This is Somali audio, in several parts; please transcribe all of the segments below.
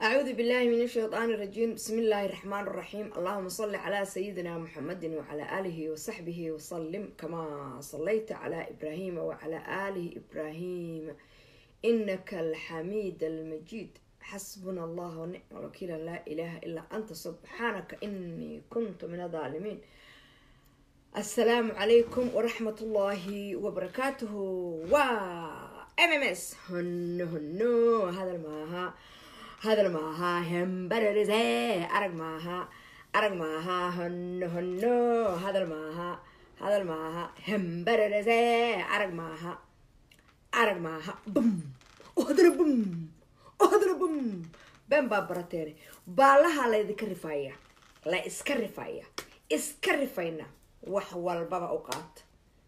أعوذ بالله من الشيطان الرجيم بسم الله الرحمن الرحيم اللهم صل على سيدنا محمد وعلى آله وصحبه وسلم كما صليت على إبراهيم وعلى آله إبراهيم إنك الحميد المجيد حسبنا الله ونعم الوكيل لا إله إلا أنت سبحانك إني كنت من الظالمين السلام عليكم ورحمة الله وبركاته و ام ام اس هنو هنو هذا الماها هذا الماها همبرزي أرق ماها أرق ماها هنو هنو هذا الماها هذا الماها همبرزي أرق ماها أرق ماها بوم وهذا بوم وهذا بوم بن بابرتيري بالها لا يذكر رفاية لا اسكر رفاية اسكر رفاينا wax walbaba u qaata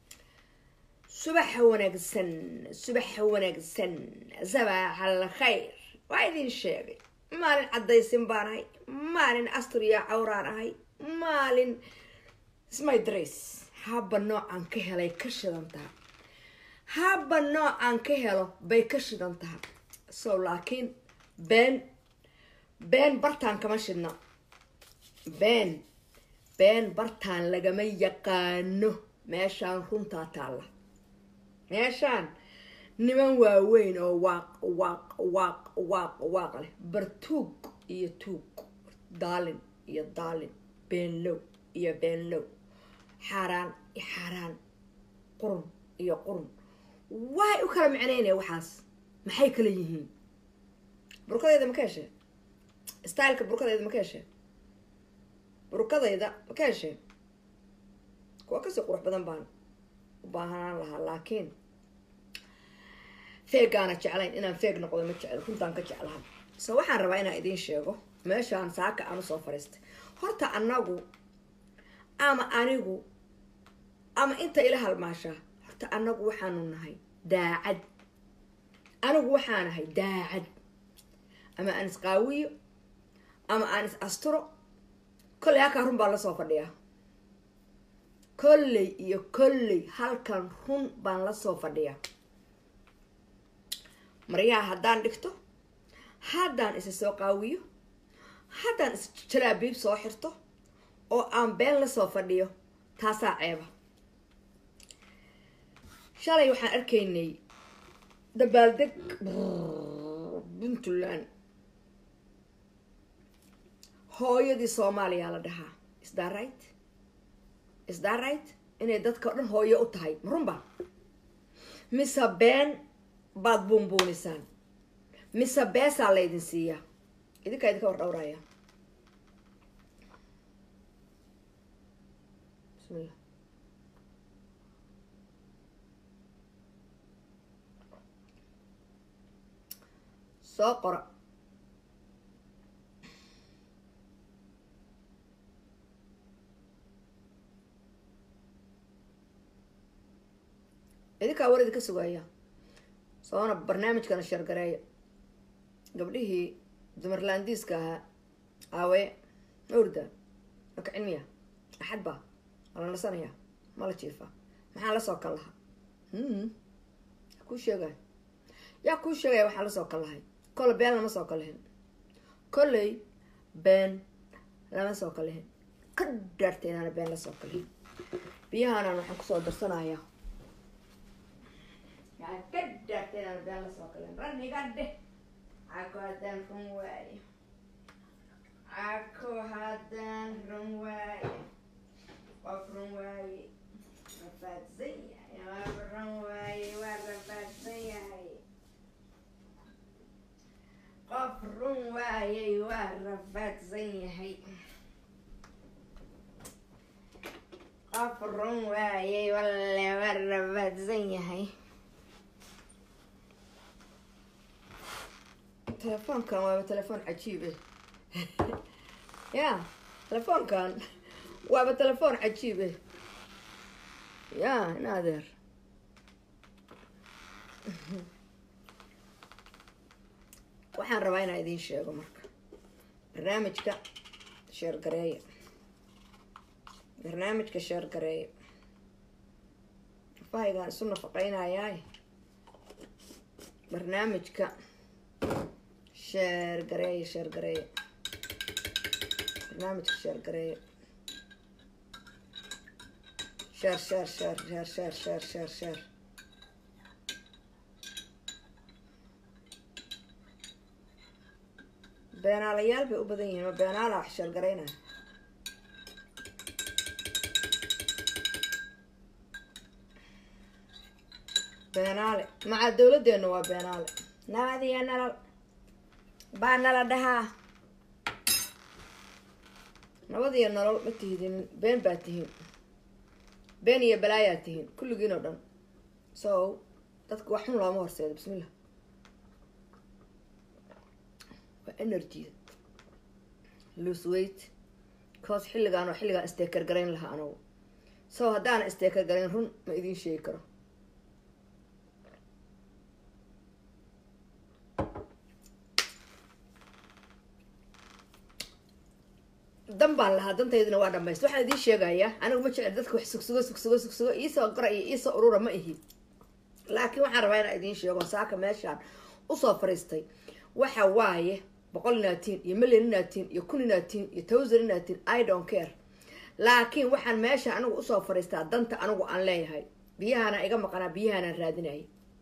subax wanaagsan subax wanaagsan sabaax al khayr waa idin sheegay maalin caddaysin baan ahay maalin asturya cawraan ahay maalin smy drace haba noocaan ka helay ka shidan taha haba noocaan ka helo bay ka shidan taha so laakiin been been bartaan kama shidna been been bartaan lagama yaqaano meeshaan runtaa taalla meeshaan niman waaweyn oo waaq waaq waaq waaq waaq leh bartuug iyo tuug daalin iyo daalin beenlow iyo beenlow xaaraan iyo xaaraan qurun iyo qurun waay u kala micnaynaya waxaas maxay kala yihiin burkadeeda ma ka heshee styleka burkadeeda ma ka heshee burukadayda ma ka hesheen kuwa kasii qurux badan baan u baahanaan lahaa laakiin feegaana jeclayn inaan feeg noqdo ma jecel runtaan ka jeclaha so waxaan rabaa inaan idiin sheego meeshaan saaka aan usoo fadhiistay horta anagu ama anigu ama inta ila halmaashaa horta anagu waxaanu nahay daacad anigu waxaa nahay daacad ama aan isqaawiyo ama aan is asturo kolley halkan run baan lasoo fadhiyaa kolley iyo kolley halkan run baan lasoo fadhiyaa maryaha haddaan dhigto haddaan isa soo qaawiyo haddaan is jalaabiib soo xirto oo aan been lasoo fadhiyo taasaa ceeba shalay waxaan arkaynay dabaaldeg puntland hooyadii soomaaliya la dhahaa isdaa right isdaa right inay dadka o dhan hooyo u tahay marunba mise been baad buunbuunisaan mise beesaa laydin siiyaa idinkaa idinka war dhowraya bismillah soo qora idinkaa war idinka sugaya soona barnaamijkana shargareeya gabdhihii dumarlaandiiska ahaa aawe mawrda maka cilmiya axad baa ma la nasanaya ma la jiifaa maxaa lasoo kal lahaa yaa kuu sheegay yaa kuu sheegaya waxaa lasoo kal lahay kolle been lama soo kal lahin kolley been lama soo kal lahin ka dhaartay inaana been lasoo kalhin biyahaanaan waxaan kusoo darsanayaa ka dhaartay inaan been lasoo kalin raniga dheh cako haddaan run waayo cako haddaan run waayo qof run waaye rafaadsan yahay qof run waaye waa rafaadsan yahay qof run waayey waa rafaadsan yahay qof run waayey walle waa rafaadsan yahay telefoonkan waaba telefoon cajiibe ya telefoonkan waaba telefoon cajiibe ya in adeer waxaan rabaa inaan idiin sheego marka barnaamijka sheergareeya barnaamijka sheergareeya afahaygaan isu nafaqeynayaay barnaamijka sheer gareeye sheer gareeye barnaamijka sheer gareeye sheer sheer sheer sheer sheer sheer sheer sheer beenaalayaal bay u badan yihiin ma beenaala wax sheer garaynaya beenaale maca dawladdeenu waa beenaale nabadiyo nalal baa nala dhahaa nabad iyo nolol ma tihidinin been baa tihiin been iyo balaayaa tihiin kulligiin oo dhan so dadka wax xun looma horseedo bismillah waa energy lose weight cause xilligaan oo xilligaan isteekar garayn lahaa anagu so haddaana isteekar garayn run ma idiin sheegi karo dan baan lahaa dantaydina waa dhamayst waxaan idiin sheegayaa anigu ma jecel dadka wax sugsugo sugsugo sugsugo iisoo qora iyo iisoo urura ma ihi laakiin waxaan rabaa inaan idiin sheego saaka meeshaan usoo fariistay waxa waaye boqol inaatiin iyo million inaatiin iyo kun inaatiin iyo towsan inaatiin i don't care laakiin waxaan meesha anigu usoo fariistaa danta anigu aan leeyahay biyahaana iga maqanaa biyahaanaan raadinaya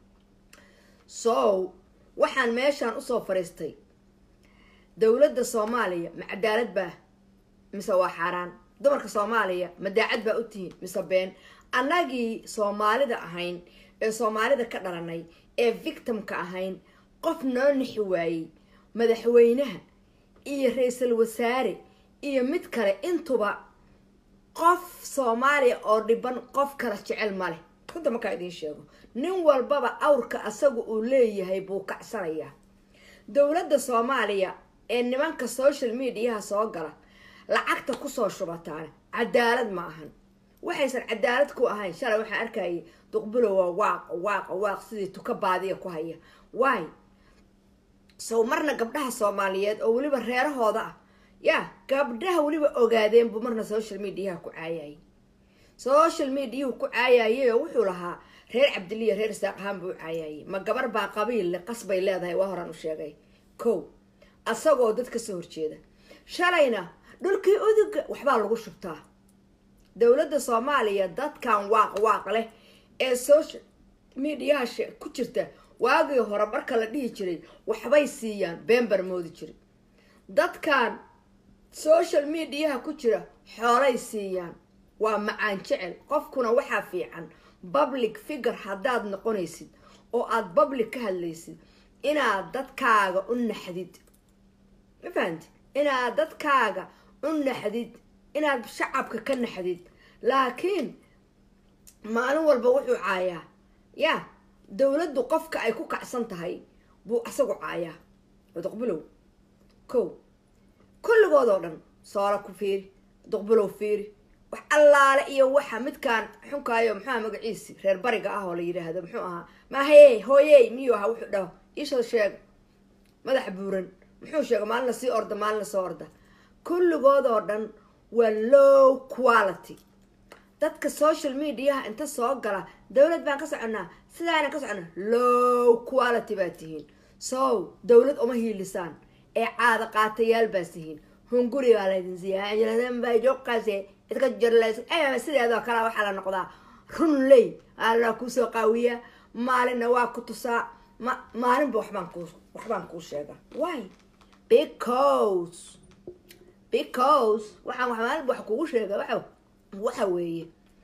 so waxaan meeshaan usoo fariistay dowladda soomaaliya ma cadaalad baa mise waa xaaraan dumarka soomaaliya ma daacad baa u tihiin mise been annagii soomaalida ahayn ee soomaalida ka dhalanay ee victimka ahayn qof noo nixi waayey madaxweynaha iyo ra-iisul wasaare iyo mid kale intuba qof soomaaliya oo dhiban qof kala jecel ma leh runta markaa idiin sheego nin walbaba awrka asaga uu leeyahay buu kacsanayaa dowladda soomaaliya ee nimanka social mediaha soo gala lacagta kusoo shubataana cadaalad ma ahan waxaysan cadaalad ku ahayn shalay waxaan arkayay duqbulowa waaq waaq waaq sidii tuka baadiya ku haya waay sow marna gabdhaha soomaaliyeed oo weliba reerahooda ah ya gabdhaha weliba ogaadeen buu marna social mediaha ku caayayay social mediahu ku caayayay oo wuxuu lahaa reer cabdiliya reer isaaq ahaan buu u caayayay ma gabar baa qabiil le qasbay leedahay waa horaan u sheegay kow asagoo dad ka soo horjeeda shalayna dhulkii uduga waxbaa lagu shubtaa dowladda soomaaliya dadkan waaq waaq leh ee social mediaha ku jirta waagii hore marka la dhihi jiray waxbay siiyaan been bar moodi jiray dadkan social mediaha ku jira xoolay siiyaan waa macaan jecel qofkuna waxaa fiican public figure haddaad noqonaysid oo aada public ka hadlaysid inaad dadkaaga u naxdid ma fahanti inaad dadkaaga u naxdid inaad shacabka ka naxdid laakiin maalin walba wuxuu caayaa ya dowladdu qofka ay ku kacsan tahay buu asagu caayaa duqbulow kow kulligood oo dhan soola ku fiiri duqbulow fiiri wax allaale iyo waxa midkaan xunkaayo muxuuaha magaciisi reer bariga ah oo la yidhaahdo muxuu ahaa mahayey hooyey miyuu ahaa wuxuu dhaho iishoo sheega madaxa buuran muxuu sheega maalin lasii orda maalin lasoo orda kulligood oo dhan waa low quality dadka social mediaha inta soo gala dowlad baan ka soconnaa sidaana ka soconnaa low quality baa tihiin so dowlad uma hiilisaan ee caada qaatayaal baa tihiin hunguri baa laydin siiyajoqaase idka jarlays sideedoo kale waxaa la noqdaa run ley alla kuusoo qaawiyaa maalinna waa ku tusaa ma maalinba waxbaan ku waxbaan kuu sheegaa why because because waxaan maalinba wax kugu sheega wa waxa weeye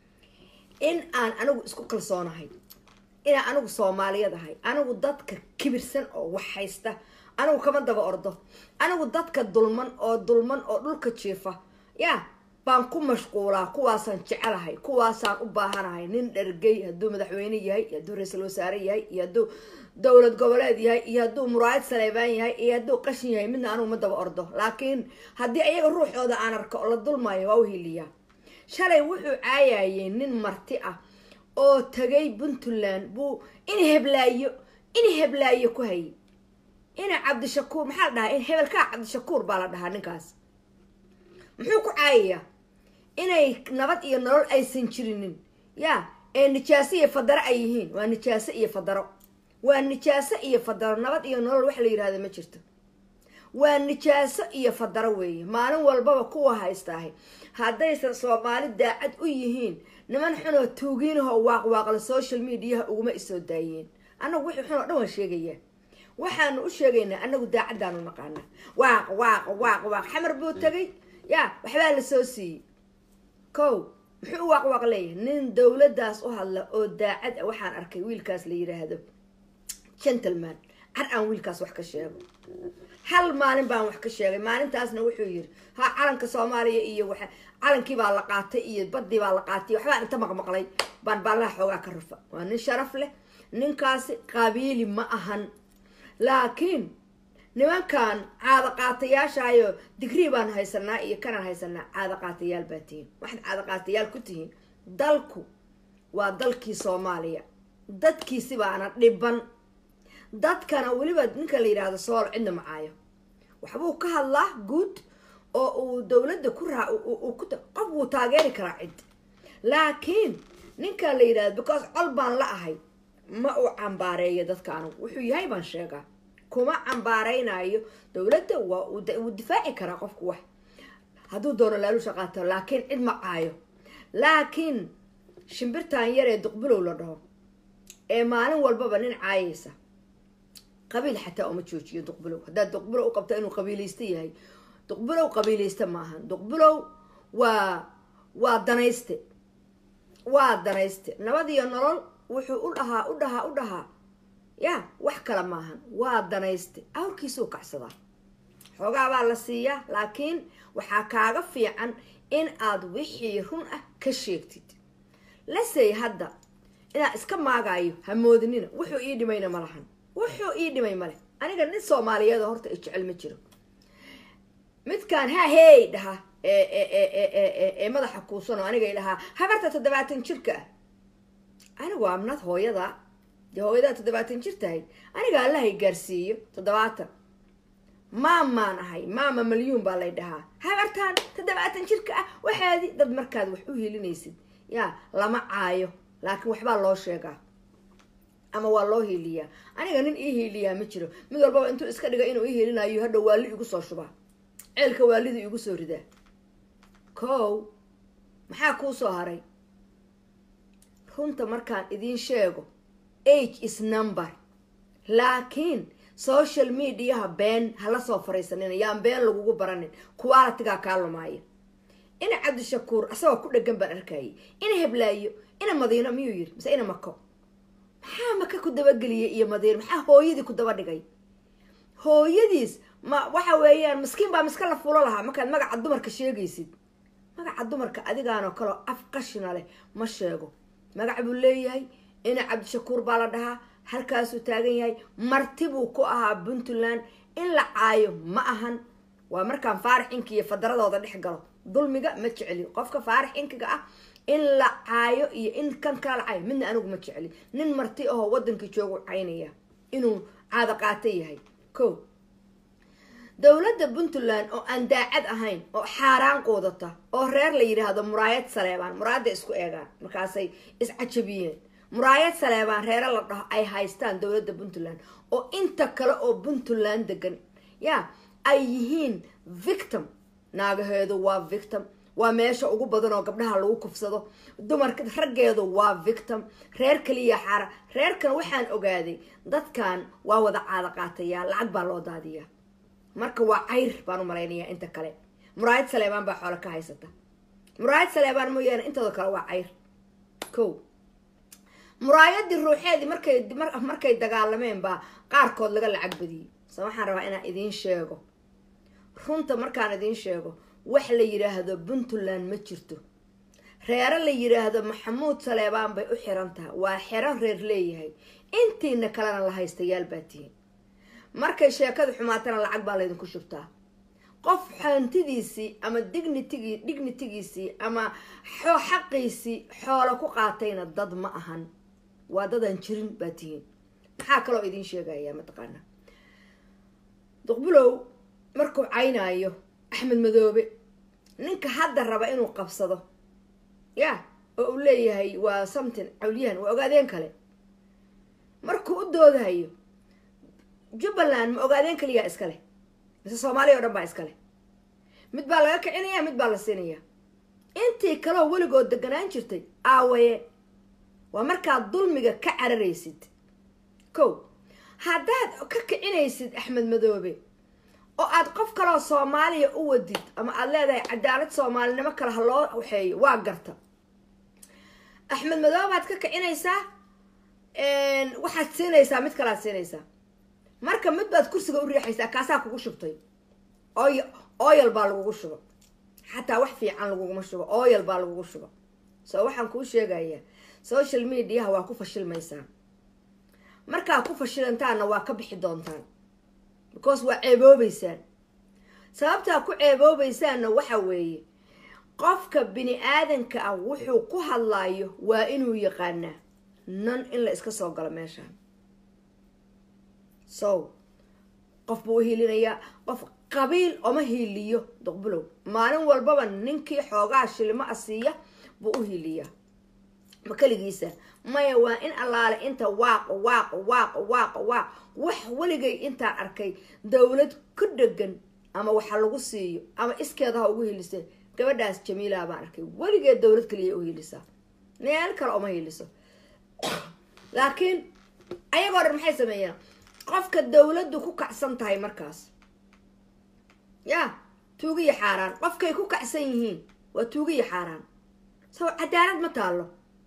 in aan anigu isku kalsoonahay inaan anigu soomaaliyad ahay anigu dadka kibirsan oo wax haysta anigu kama daba ordo anigu dadka dulman oo dulman oo dhulka jiifa ya baan ku mashquulaa kuwaasaan jecelahay kuwaasaan u baahanahay nin dhargey hadduu madaxweyne yahay iyo hadduu ra-iisul wasaare yahay iyo hadduu dowlad goboleed yahay iyo hadduu muraayad saleebaan yahay iyo hadduu qashin yahay midna anigu ma daba ordo laakiin haddii ayaga ruuxooda aan arko oo la dulmaayo waa u hiliyaa shalay wuxuu caayayay nin marti ah oo tagay puntland buu in heblaayo in heblaayo ku hayay ina cabdishakuur maxaa la dhahaa in hebelkaa cabdishakuur baa la dhahaa ninkaas muxuu ku caayayaa inay nabad iyo nolol aysan jirinin ya ee nijaaso iyo fadaro ay yihiin waa nijaaso iyo fadaro waa nijaaso iyo fadaro nabad iyo nolol wax la yidhahda ma jirto waa nijaaso iyo fadaro weeye maalin walbaba kuwa haystaahay haddaysan soomaali daacad u yihiin niman xunoo tuugiinahoo waaqwaaqla social mediaha uguma isoo daayeen annagu wixii xun oo dhan waan sheegayaa waxaanu u sheegaynaa annagu daacaddaanu naqaanaa waaq waaq waaq waaq xamar buu tegay yaa waxbaa la soo siiyey kow muxuu u waaqwaaq leeyahay nin dowladdaas u hadla oo daacad ah waxaan arkay wiilkaas la yiraahdo gentleman car aan wiilkaas wax ka sheego hal maalin baan wax ka sheegay maalintaasna wuxuu yiri ha calanka soomaaliya iyo waxa calankii baa la qaatay iyo badii baa la qaatay waxbaa inta maqmaqlay baan baalaha xoogaa ka rufa waa nin sharaf leh ninkaasi qabiili ma ahan laakiin nimankan caada qaatayaashaayo digrii baan haysanaa iyo kanaan haysanaa caada qaatayaal baa tihiin waxaad caada qaatayaal ku tihiin dalku waa dalkii soomaaliya dadkiisi baana dhiban dadkana weliba ninka la yidhaahdo sool cidna macaayo waxbuu ka hadlaa guud oo uu dowladda ku raa qof wuu taageeri karaa cid laakiin ninka la yidhahdo because col baan la ahay ma uu cambaareeyo dadka anugu wuxuu yahay baan sheegaa kuma cambaareynayo dowladda waa wuu difaaci karaa qofku wax hadduu doono laalusha qaato laakiin cid ma caayo laakiin shimbirtan yar ee duqbulow la dhaho ee maalin walbaba nin caayaysa qabiil xataa uma joojiyo duqbulow haddaad duqbulow u qabta inuu qabiilaysta yahay duqbulow qabiilaysta maahan duqbulow waa waa danayste waa danayste nabad iyo nolol wuxuu u dhahaa u dhahaa u dhahaa ya wax kale maahan waa danayste awrkiisuu kacsadaa xoogaa baa la siiyaa laakiin waxaa kaaga fiican in aad wixii run ah ka sheegtid lasey hadda inaa iska maagaayo hamoodinina wuxuu ii dhimayna ma lahan wuxuu ii dhimay male aniga nin soomaaliyeed horta i jecel ma jiro midkaan ha hey dhaha ee madaxa kuusanoo aniga dhahaa habarta toddobaatan jirka ah anigu amnad hooyada dee hooyadaa toddobaatan jir tahay aniga allahay gaarsiiyo toddobaatan maamaan ahay maama malyuun baa lay dhahaa habartaan toddobaatan jirka ah waxaadi dad markaad wax u helinaysid yaa lama caayo laakiin waxbaa loo sheegaa ama waa loo hiiliyaa aniga nin ii hiiliyaa ma jiro mid walbaba intuu iska dhiga inuu ii hiilinayo hadhow waali igu soo shubaa ceelka waalidu igu soo ridaa kow maxaa kuu soo haray runta markaan idiin sheego age is number laakiin social mediaha been hala soo fariisanina yaan been lagugu baranin qualitigaa kaa lumaaya ina cabdishakuur asagoo ku dhegan baan arkayay ina heblaayo ina madiino miyuu yiri mise ina mako maxaa maka ku dabageliyay iyo madiino maxaa hooyadii ku daba dhigay hooyadiis ma waxa weeyaan miskiin baa miska la fulo lahaa markaad magaca dumarka sheegaysid magaca dumarka adigaanoo kaleo af qashina leh ma sheego magac buu leeyahay ina cabdishakuur baa la dhahaa halkaasuu taagan yahay marti buu ku ahaa puntland in la caayo ma ahan waa markaan faarax inki iyo fadaradooda dhex galo dulmiga ma jecli qofka faarax inkiga ah in la caayo iyo in kan kala la caayo midna anigu ma jecli nin marti ahoo wadankii joogu caynaya inuu caado qaata yahay ko dowladda puntland oo aan daacad ahayn oo xaaraan quudata oo reer la yidhaahdo muraayad saleebaan muraayadda isku eegaan markaasay iscajabiyeen muraayad saleebaan reere la dhaho ay haystaan dowladda puntland oo inta kale oo puntland degan ya ay yihiin victim naagaheedu waa victim waa meesha ugu badan oo gabdhaha lagu kufsado dumarka raggeedu waa victim reer kaliya xaara reerkan waxaan ogaaday dadkan waa wada caado qaatayaa lacag baa loo daadiyaa marka waa cayr baan u malaynayaa inta kale muraayad saleebaan baa xoolo ka haysata muraayad saleebaan mooyaane intooda kale waa cayr ko muraayadii ruuxeedii markay markay dagaalameen baa qaarkood laga lacag badiyey se waxaan rabaa inaan idiin sheego runta markaan idiin sheego wax la yidhaahdo puntland ma jirto reero la yidhaahdo maxamuud saleebaan bay u xiran tahay waa xero reer leeyahay intiina kalena la haystayaal baa tihiin markay sheekadu xumaatana lacag baa laydinku shubtaa qof hantidiisii ama dignitigi dignitigiisii ama xaqiisii xoolo ku qaatayna dad ma ahan waa dadaan jirin baa tihiin maxaa kaloo idiin sheegaya mataqaana duqbulow markuu caynaayo axmed madoobe ninka hadda raba inuu qabsado ya oo uu leeyahay waa something cawliyahan waa ogaadeen kale markuu u doodahayo jubbaland ma ogaadeen kaliyaa iska leh mise soomaaliya o dhan baa iskale mid baa laga kicinaya mid baa la siinaya intii kaleo weligood deganaan jirtay aawaye waa markaad dulmiga ka cararaysid ko haddaad ka kicinaysid axmed madoobe oo aad qof kaleo soomaaliya u wadid ama aada leedahay cadaalad soomaalinimo kale ha loo waxeeyo waa garta axmed madoobe baad ka kicinaysaa waxaad siinaysaa mid kalead siinaysaa marka mid baad kursiga u riixaysaa kaasaa kugu shubtay oy oyal baa lagugu shuba xataa wax fiican laguguma shubo oyal baa lagugu shuba soo waxaan kuu sheegayaa social mediaha waa ku fashilmaysaa markaa ku fashilantaanna waa ka bixi doontaan because waa ceeboobeysaan sababtaa ku ceeboobaysaanna waxa weeye qofka bini aadanka ah wuxuu ku hadlaayo waa inuu yaqaanaa nan in la iska soo galo meeshaan so qof buu u hiilinayaa qof qabiil oma hiiliyo duqbulow maalin walbaba ninkii xoogaa shilimo a siiya buu u hiiliyaa ma keligiisa maya waa in allaale inta waaqo waaqo waaqo waaqo waaq wax weligay intaan arkay dowlad ku dhegan ama waxa lagu siiyo ama iskeeda ha ugu hiilisee gabadhaas jamiila baan arkay weligeed dowlad kaliya u hiilisaa meel kale oma hiiliso laakiin ayagoo dhan maxay sameeyaan qofka dowladdu ku kacsan tahay markaas ya tuugiyo xaaraan qofkay ku kacsan yihiin waa tuugiyo xaaraan saw cadaalad ma taallo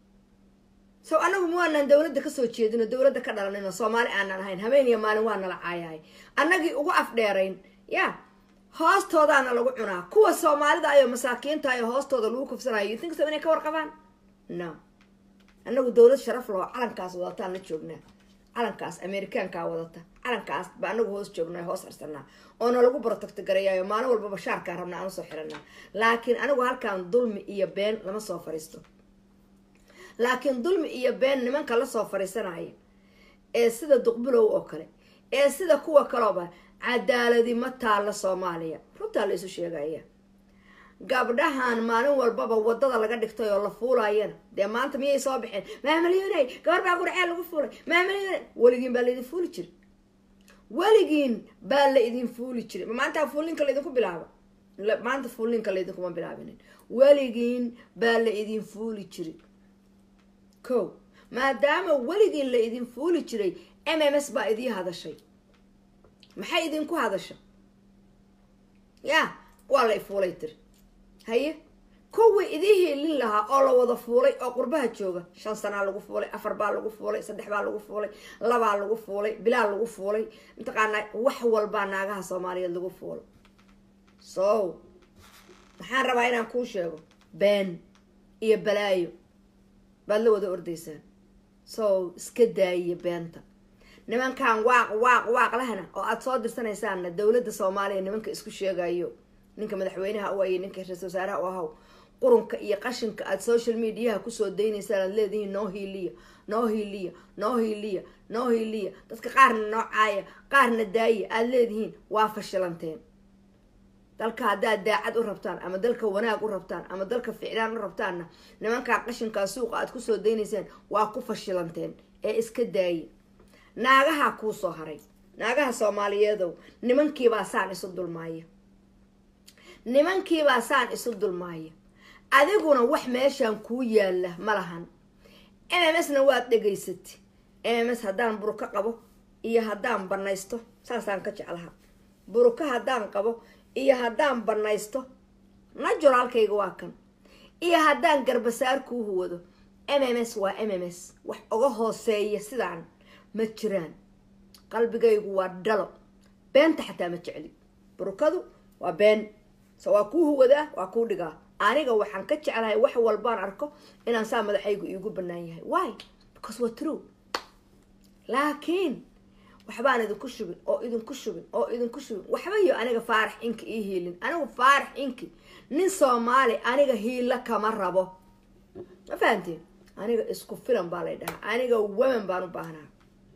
saw anagu ma waanaan dowladda kasoo jeedino dowladda ka dhalanino soomaali aanan ahayn habeen iyo maalin waa nala caayahay annagii ugu afdheerayn ya hoostoodaana lagu cunaa kuwa soomaalida ayo masaakiinta ayo hoostooda lagu kufsanayo you think so inay ka warqabaan no annagu dowlad sharaf laho calankaas wadataan la joognaa calankaas amerikaankaa wadata calankaas ba anagu hoos joognaa hoos harsanaa oona lagu barotagtagareeyayo maalin walbaba shaarkaa rabnaa aan usoo xiranaa laakiin anigu halkaan dulmi iyo been lama soo fariisto laakiin dulmi iyo been nimanka lasoo fariisanaya ee sida duqbulow oo kale ee sida kuwa kalooba cadaaladi ma taalla soomaaliya runtaa la isu sheegaya gabdhahan maalin walbaba wadada laga dhigtay oo la fuulayana dee maanta miyay soo baxeen maamalyoney gabar baa gurceel lagu fuulay maamalyone weligiin baa laydin fuuli jiray weligiin baa la idin fuuli jiray maanta fuulinka laydinku bilaabo maanta fuulinka laydinkuma bilaabinin weligiin baa la idin fuuli jiray ko maadaama weligiin la idin fuuli jiray m m s baa idii hadashay maxay idinku hadasha ya waa la ifuulay tiri haye kuwii idii hiilin lahaa oo la wada fuulay oo qurbaha jooga shan sanaa lagu fuulay afar baa lagu fuulay saddex baa lagu fuulay labaa lagu fuulay bilaa lagu fuulay mataqaanaa wax walbaa naagaha soomaaliyeed lagu fuulay so maxaan rabaa inaan kuu sheego been iyo balaayo baad la wada ordaysaan so iska daayiya beenta nimankan waaq waaq waaq lahna oo aada soo dirsanaysaanna dowladda soomaaliya nimanka isku sheegayo ninka madaxweynaha u ayay ninka ra-isul wasaaraha u ahaw qurunka iyo qashinka aada social mediaha kusoo daynaysaan aad leedihiin noo hiiliya noo hiiliya noo hiiliya noo hiiliya dadka qaarna noo caaya qaarna daaya aada leedihiin waa fashilanteen dalka haddaad daacad u rabtaan ama dalka wanaag u rabtaan ama dalka ficlaan u rabtaanna nimankaa qashinkaa suuqa aad kusoo daynaysaan waa ku fashilanteen ee iska daaya naagahaa kuu soo haray naagaha soomaaliyeedow nimankiibaa saan isu dulmaaya nimankiibaa saan isu dulmaaya adiguna wax meeshaan kuu yaalla ma lahan m m s na waad dhegaysatay m m s haddaan buruko qabo iyo haddaan banaysto saasaan ka jeclaha buruko haddaan qabo iyo haddaan banaysto najuraalkayga waa kan iyo haddaan garbasaar kuu huwado m m s waa m m s wax uga hooseeya sidaan ma jiraan qalbigaygu waa dhalo beenta xataa ma jecli burukadu waa been so waa kuu huwadaa waa kuu dhigaa aniga waxaan ka jeclahay wax walbaan arko inaan saa madaxaygu iigu banaan yahay why because waa true laakiin waxbaan idinku shubin oo idinku shubin oo idinku shubin waxba iyo aniga faarax inki ii hiilin anigu faarax inki nin soomaali aniga hiilo kama rabo ma fahamteen aniga isku filan baa lay dhahaa aniga women baan u baahnaha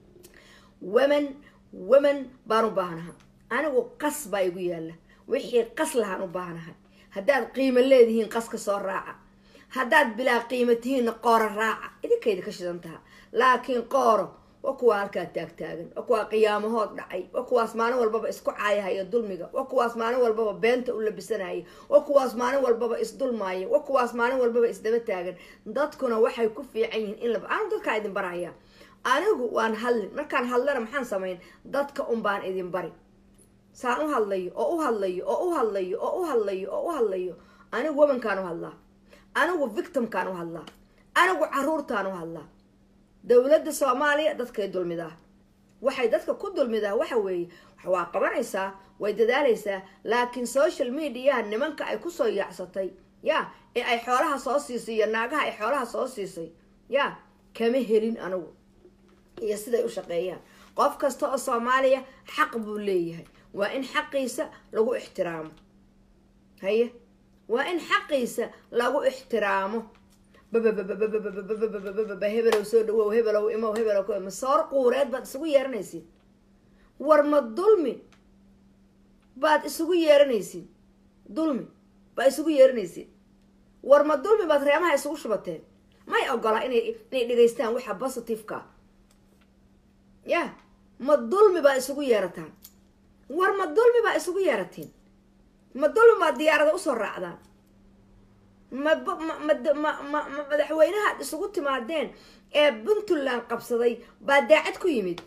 women women baan u baahnaha anigu qas baa igu yaalla wixii qas lahaan u baahnahay haddaad qiimo leedihiin qaska soo raaca haddaad bilaa qiimo tihiinna qooro raaca idinkayda ka shidan taha laakiin qooro waa kuwaa halkaa taagtaagan waa kuwaa qiyaamahood dhacay waa kuwaas maalin walbaba isku caayahaya dulmiga waa kuwaas maalin walbaba beenta u labisanaya waa kuwaas maalin walbaba isdulmaaya waa kuwaas maalin walbaba isdaba taagan dadkuna waxay ku fiican yihiin in la anigu dadkaa idin baraya anigu waan hadlin markaan hadlana maxaan samayn dadka un baan idin bari saan u hadlayo oo u hadlayo oo u hadlayo oo u hadlayo oo u hadlayo anigu womankaan u hadlaa anigu victimkaan u hadlaa anigu caruurtaan u hadlaa dowladda soomaaliya dadkay dulmidaa waxay dadka ku dulmidaa waxa weeye waa qabanaysaa way dadaalaysaa laakiin social mediaha nimanka ay kusoo yaacsatay ya ee ay xoolaha soo siisay iyo naagaha ay xoolaha soo siisay ya kama helin anigu iyo siday u shaqeeyaan qof kasta oo soomaaliya xaq buu leeyahay waa in xaqiisa lagu ixtiraamo haye waa in xaqiisa lagu ixtiraamo hebelow soo dhawow hebelow imow hebelow masoor quureed baad isugu yeeranaysid war ma dulmi baad isugu yeeranaysid dulmi baad isugu yeeranaysid war ma dulmi baad reemaha isugu shubateen may ogola inay inay dhegaystaan waxa positiveka ya ma dulmi baad isugu yeerataan war ma dulmi baa isugu yeeratiin ma dulmi baad diyaarada usoo raacdaan ma ma ma madaxweynahaad isugu timaadeen ee puntland qabsaday baa daacad ku yimid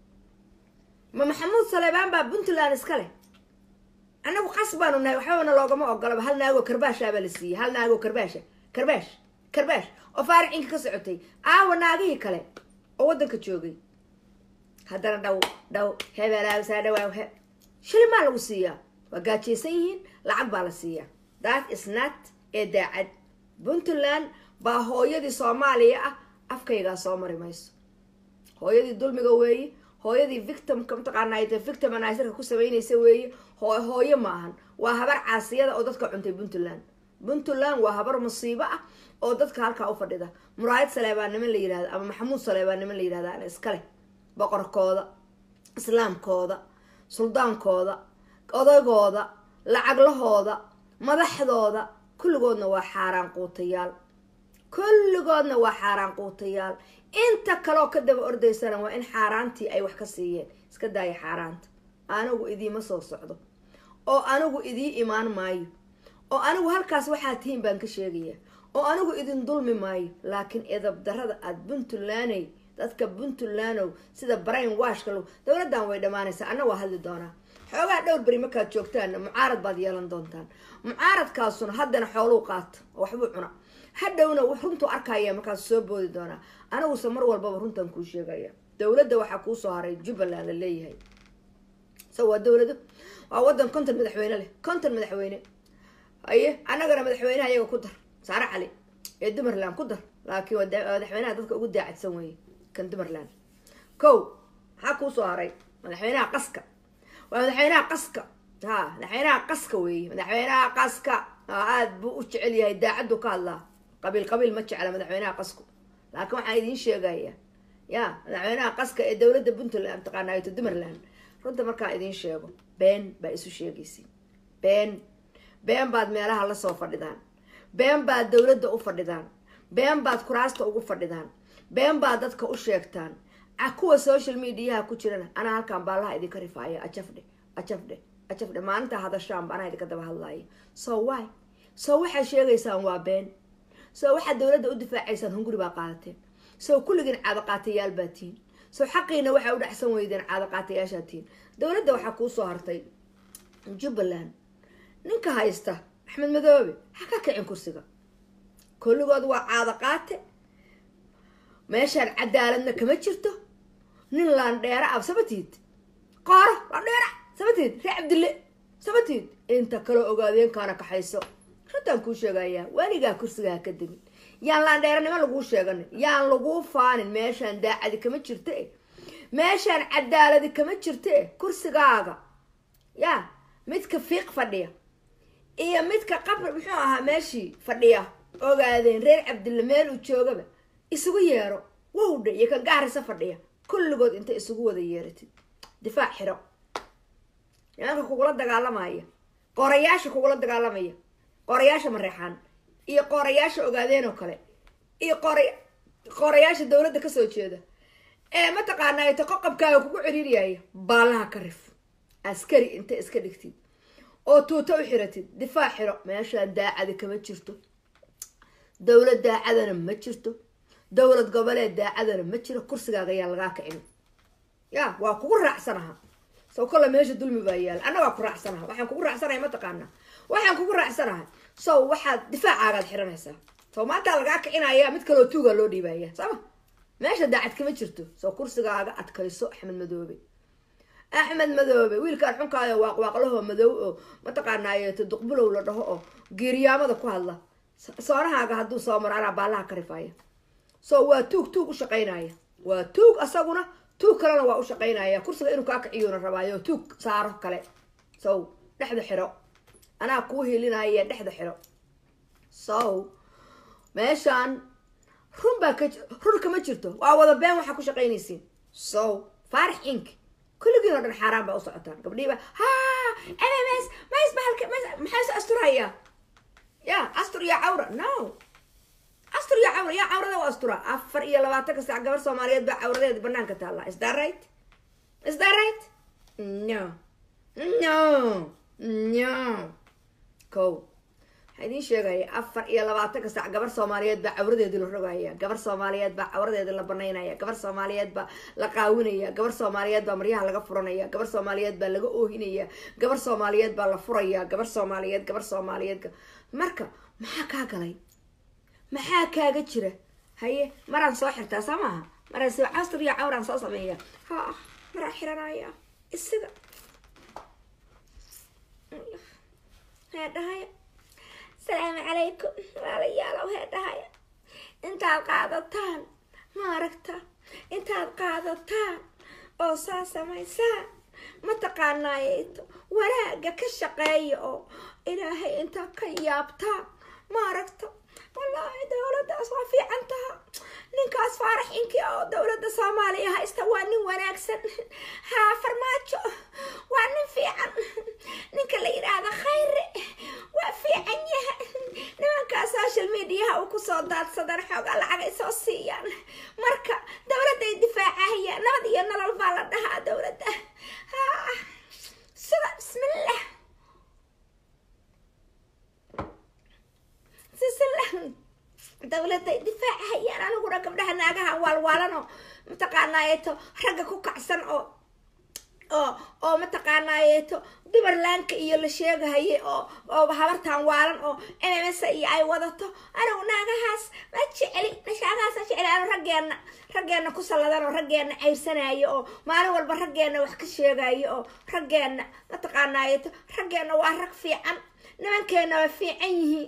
ma maxamuud saleebaan baa puntland iska leh annagu qas baanu nahay waxbabana loogama ogolaba hal naagoo karbaashaabaa la siiyey hal naagoo karbaasha karbaash karbaash oo faaricinka ka socotay aawa naagihii kale oo waddanka joogay haddana dhaw dhaw hebelaasaa dhawaaw he shili maa lagu siiyaa waa gaajaysan yihiin lacag baa la siiyaa that is not ee daacad puntland baa hooyadii soomaaliya ah afkaygaa soo mari mayso hooyadii dulmiga weeye hooyadii victimka mataqaanaa victimaniserka ku samaynaysa weeye hooyo ma ahan waa habar caasiyada oo dadka cuntay puntland puntland waa habar musiibo ah oo dadka halkaa u fadhida muraayad saleebaa niman la yihahda ama maxamuud saleebaa niman la yihahda ana iskale boqorkooda islaamkooda suldaankooda odaygooda lacaglahooda madaxdooda kulligoodna waa xaaraan quutayaal kulligoodna waa xaaraan quutayaal inta kaleoo ka daba ordaysana waa in xaaraantii ay wax ka siiyeen iska daaya xaaraanta anigu idiima soo socdo oo anigu idii imaan maayo oo anigu halkaas waxaad tihiin baan ka sheegaya oo anigu idin dulmi maayo laakiin edabdarada aada puntlaney dadka puntlandow sida brain washka lo dowladdan way dhammaanaysaa anna waa hadli doonaa xoogaa dhowr beri markaad joogtaanna mucaarad baad yeelan doontaan mucaaradkaasuna haddana xooluu qaata oo waxbuu cuna hadhowna runtuu arkaya markaas soo boodi doonaa aniguse mar walbaba runtan kuu sheegaya dowladda waxaa kuusoo haray jubbaland la leeyahay so waa dowlado waa wadan konton madaxweyne leh konton madaxweyne aye annagana madaxweynaha iyaga ku dar saare cali ee dumarland ku dar laakiin madaxweynaha dadka ugu daacadsan weeye kan dumarland ko maxaa kuusoo haray madaxweynaha qaska waa madaxweynaha qaska ha madaxweynaha qaska weeye madaxweynaha qaska aada buu u jecel yahay daacaddu ka hadlaa qabiil qabiil ma jecla madaxweynaha qasku laakiin waxaan idiin sheegaya ya madaxweynaha qaska ee dowladda puntland mataqaanaato dumarland runta markaa idiin sheego been baa isu sheegaysiin been been baad meelaha lasoo fadhidaan been baad dowladda u fadhidaan been baad kuraasta ugu fadhidaan been baad dadka u sheegtaan kuwa social mediaha ku jirana anaa halkaan baalaha idinka rifaaya ajafdhe ajafdhe ajafdhe maalintaa hadashaanba anaa idinka daba hadlaaya so wy so waxaad sheegaysaan waa been so waxaad dowladda u difaacaysaan hunguri baa qaadateen so kulligiin caadaqaatayaal baa tihiin so xaqiina waxaa u dhexsan weydeen caadaqaatayaashaa tihiin dowladda waxaa kuusoo hartay jubbaland ninka haysta axmed madoobe ha ka kicin kursiga kulligood waa caadaqaate meeshaan cadaaladna kama jirto nin laandheera ab sabatiid qooro laandheera sabatiid ree cabdille sabatiid inta kaloo ogaadeenkaana kaxayso runtaan kuu sheegayaa weligaa kursigaa ka degin yaan laandheeranimo laguu sheeganin yaan laguu faanin meeshaan daacadi kama jirta e meeshaan cadaaladi kama jirta e kursigaaga yaa midka fiiq fadhiya iyo midka qabr muxuu ahaa meeshii fadhiya ogaadeen reer cabdille meel uu joogaba isugu yeero wowdha iyo kan gaarisa fadhiya kulligood inta isugu wada yeeratid difaac xiro nimanka kugula dagaalamaya qorayaasha kugula dagaalamaya qorayaasha mareexaan iyo qorayaasha ogaadeen oo kale iyo qora qorayaasha dowladda kasoo jeeda ee mataqaanaa ta qoqobkaaga kugu ciriiriyaya baalaha ka rif askari inta iska dhigtid oo tuuto u xiratid difaac xiro meeshaan daacada kama jirto dowlad daacadana ma jirto dowlad goboleed daacadana ma jiro kursigaaga ayaa lagaa kicin ya waa kugu raacsanaha sow kolle meesha dulmi baa yaala anna waa ku raacsanaha waxaan kugu raacsanahay mataqaana waxaan kugu raacsanahay sow waxaad difaacaagaad xiranaysaa sow maantaa lagaa kicinaya mid kaloo tuugaa loo dhiibaya sooma meesha daacad kama jirto sow kursigaaga adkayso axmed madoobe axmed madoobe wiilkaan xunkaayo waaqwaaqlaho madow oo mataqaanaaye duqbulow la dhaho oo geeriyaamada ku hadla soonahaaga hadduu soo maro anaa baallaha ka rifaya so waa tuug tuug u shaqaynaya waa tuug asaguna tuug kalena waa u shaqaynaya kursiga inuu kaa kiciyuuna rabaayo tuug saaro kale sow dhexda xiro anaa kuu hilinaya dhexda xiro sow meeshaan run baa ka run kama jirto waa wada been waxaa ku shaqaynaysiin sow faarax ink kulligiin oo dhan xaaraan baa u socotaan gabdhiiba ha m m s mays bahalka maxaa se asturaya ya astur iyo cawra no astur iyo cawra yaa cawrada u astura afar iyo labaatanka saac gabar soomaaliyeed baa cawradeeda banaanka taalla is that right is that right no no no ko waxaa idiin sheegaya afar iyo labaatanka saac gabar soomaaliyeed baa cawradeedii la rogaya gabar soomaaliyeed baa cawradeeda la banaynaya gabar soomaaliyeed baa la qaawinaya gabar soomaaliyeed baa maryaha laga furanaya gabar soomaaliyeed baa laga oohinaya gabar soomaaliyeed baa la furaya gabar soomaaliyeed gabar soomaaliyeed marka maxaa kaa galay maxaa kaaga jira haye maraan soo xirtaa soo maaha maraan soo casr iyo cawraan soo sameeya ha maraan xiranaya isiga heedhahaya asalaamu calaykum walaalayaalow heedhahaya intaad qaadataan ma aragta intaad qaadataan oo saa samaysaan mataqaanaayeto wanaaga ka shaqeeya oo ilaahay intaa ka yaabtaan ma aragta wallaahi dowladdaas waa fiican taha ninkaas faarax inki oo dowladda soomaaliya haysta waa nin wanaagsan haa farmaajo waa nin fiican ninka la yidhaahda khayre waa fiican yaha nimankaa social mediaha uu kusoo daadsadan xoogaa lacagay soo siiyaan marka dowladday difaacahayaan nabad iyo nolol baa la dhahaa dowladda haa sida bismillah dowladday difaacahayaan aniguna gabdhaha naagahan waalwaalano mataqaanaayeeto ragga ku kacsan oo oo oo mataqaanaayeeto dumarlaanka iyo la sheegahaye oo oo habartan waalan oo mms iyo ay wadato anigu naagahaas ma jeceli nashaagahaas ma jeceli anu raggeena raggeena ku salladan oo raggeena cayrsanayo oo maalin walba raggeena wax ka sheegayo oo raggeena mataqaanaayeeto raggeena waa rag fiican nimankeena waa fiican yihiin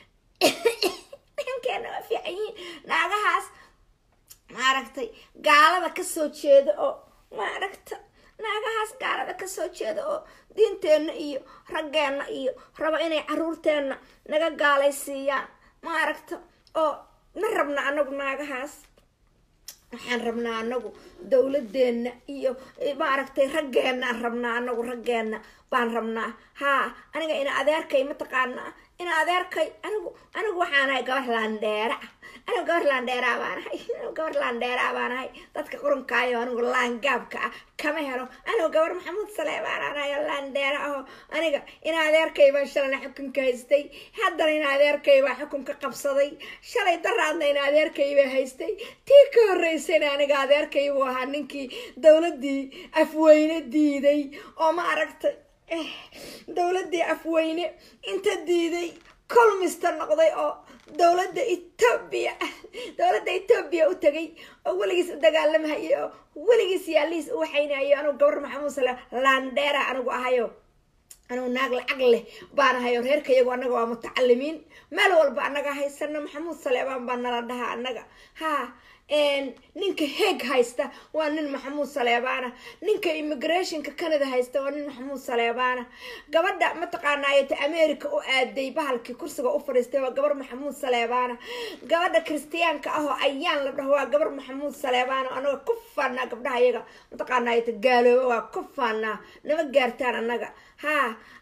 nimankeena waa fiican yihiin naagahaas maaragtay gaalada kasoo jeeda oo maaragta naagahaas gaalada kasoo jeeda oo diinteenna iyo raggeena iyo rabo inay caruurteenna naga gaalaysiiyaan maaragta oo ma rabna anagu naagahaas waxaan rabnaa anagu dowladeenna iyo maaragtay raggeenaan rabnaa anagu raggeena baan rabnaa haa aniga ina adeerkay mataqaanaa ina adeerkay anigu anigu waxaan ahay gabar laandheera anigu gabar laandheeraa baan ahay anigu gabar laandheeraa baan ahay dadka qurunkaayo anigu laangaabka ah kama helo anigu gabar maxamuud saleebaan aan ahay laandheera aho aniga ina adeerkay baan shalana xukunka haystay haddana ina adeerkay baa xukunka qabsaday shalay daraadna ina adeerkay baa haystay tii ka horreysayna aniga adeerkay buu ahaa ninkii dowladdii afweyne diiday oo ma aragtay dowladdii afweyne inta diiday colmista noqday oo dowladda etoobiya dowladda etoobiya u tagay oo weligiis u dagaalamahayay oo weligiis yaalihiis u waxaynayo anugu gabar maxamuud sale laandheera anigu ahayo anugu naag lacag leh baan ahayo reerka iyagu annaga waa mutacalimiin meel walba annaga haysano maxamuud saleebaan baa nala dhahaa annaga ha ninka heeg haysta waa nin maxamuud saleebaana ninka immigrationka canada haysta waa nin maxamuud saleebaana gabadha mataqaanaayta america u aaday bahalkii kursiga u fadhiistay waa gabar maxamuud saleebaana gabadha kristiyaanka ahoo ayaan la dhaho waa gabar maxamuud saleebaana anaga ku faanaa gabdhaha iyaga mataqaanaayta gaalooba waa ku faanaa nama gaartaan annaga haa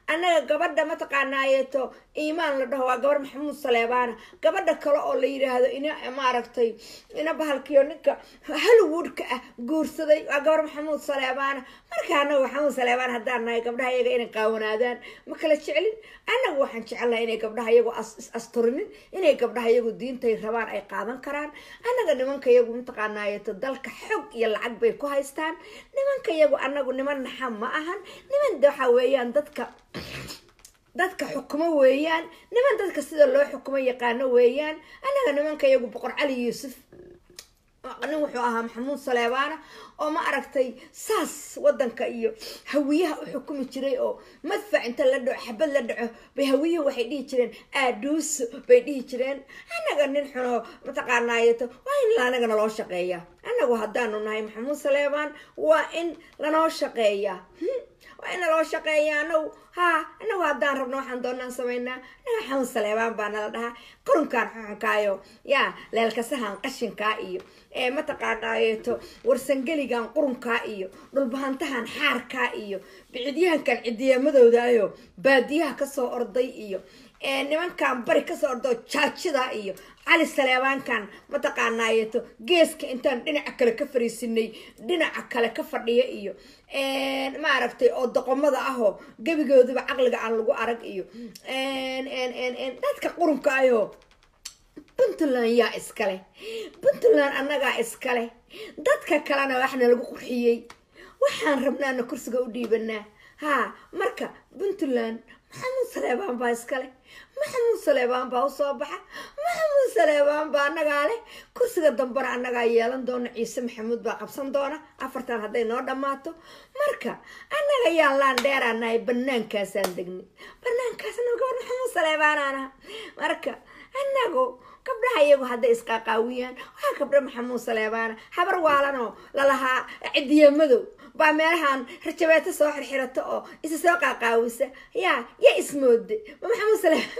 annaga gabadha mataqaanaayeeto iimaan la dhaho waa gabar maxamuud saleebaana gabadha kale oo la yidhaahdo ina maaragtay ina bahalkiyo ninka hollywoodka ah guursaday waa gabar maxamuud saleebaana marka annaga maxamuud saleebaan haddaan nahay gabdhaha iyaga inay qaawanaadaan ma kala jecelin annaga waxaan jecelnahay inay gabdhaha iyagu is asturinin inay gabdhaha iyagu diintay rabaan ay qaadan karaan annaga nimanka iyagu mataqaanaayeeto dalka xog iyo lacag bay ku haystaan nimanka iyagu annagu niman naxa ma ahan niman waxa weeyaan dadka dadka xukumo weeyaan niman dadka sida loo xukumo yaqaano weeyaan annaga nimanka iyagu boqor cali yuusuf nin wuxuu ahaa maxamuud saleebaana oo ma aragtay saas wadanka iyo hawiyaha u xukumi jiray oo madfac inta la dhaco xabad la dhaco bay hawiyuhu waxay dhihi jireen aaduuso bay dhihi jireen annaga nin xunoo mataqaanaayeto waa in anaga naloo shaqeeya annagu haddaanu nahay maxamuud saleebaan waa in lanoo shaqeeya waa in naloo shaqeeya anagu ha anagu haddaan rabno waxaan doonaan samaynaa anaga maxamuud saleebaan baa nala dhahaa qurunkaan xuxunkaayo yaa leelkasahan qashinkaa iyo ee mataqaanaayeeto warsangeligan qurunkaa iyo dhulbahantahan xaarkaa iyo bicidyahankan cidiyamadoodayo baadiyaha kasoo orday iyo nimankan bari kasoo ordo jaajida iyo cali saleebaankan mataqaanaayeeto geeska intaan dhinaca kale ka fariisinay dhinaca kale ka fadhiya iyo maaragtay oo doqomada ahoo gebigooduba caqliga aan lagu arag iyo dadka qurunka ayo puntland yaa iskale puntland annagaa iskale dadka kalena waxna lagu qurxiyey waxaan rabnaana kursiga u dhiibanaa haa marka puntland maxamuud saleebaan baa iskale maxamuud saleebaan baa usoo baxa maxamuud saleebaan baa annagaa leh kursiga dambena annagaa yeelan doona ciise maxamuud baa qabsan doona afartan hadday noo dhammaato marka annaga yaan laan dheeraanahay banaankaasaan degnay banaankaasna gabar maxamuud saleebaanaan aha marka annagu gabdhaha iyagu hadday isqaaqaawiyaan waxaa gabdho maxamuud saleebaana habar waalanoo lalahaa cidiya madow baa meelahan rajabeeto soo xirxirato oo isa soo qaaqaawisa yaa ya ismoode ma maxamuud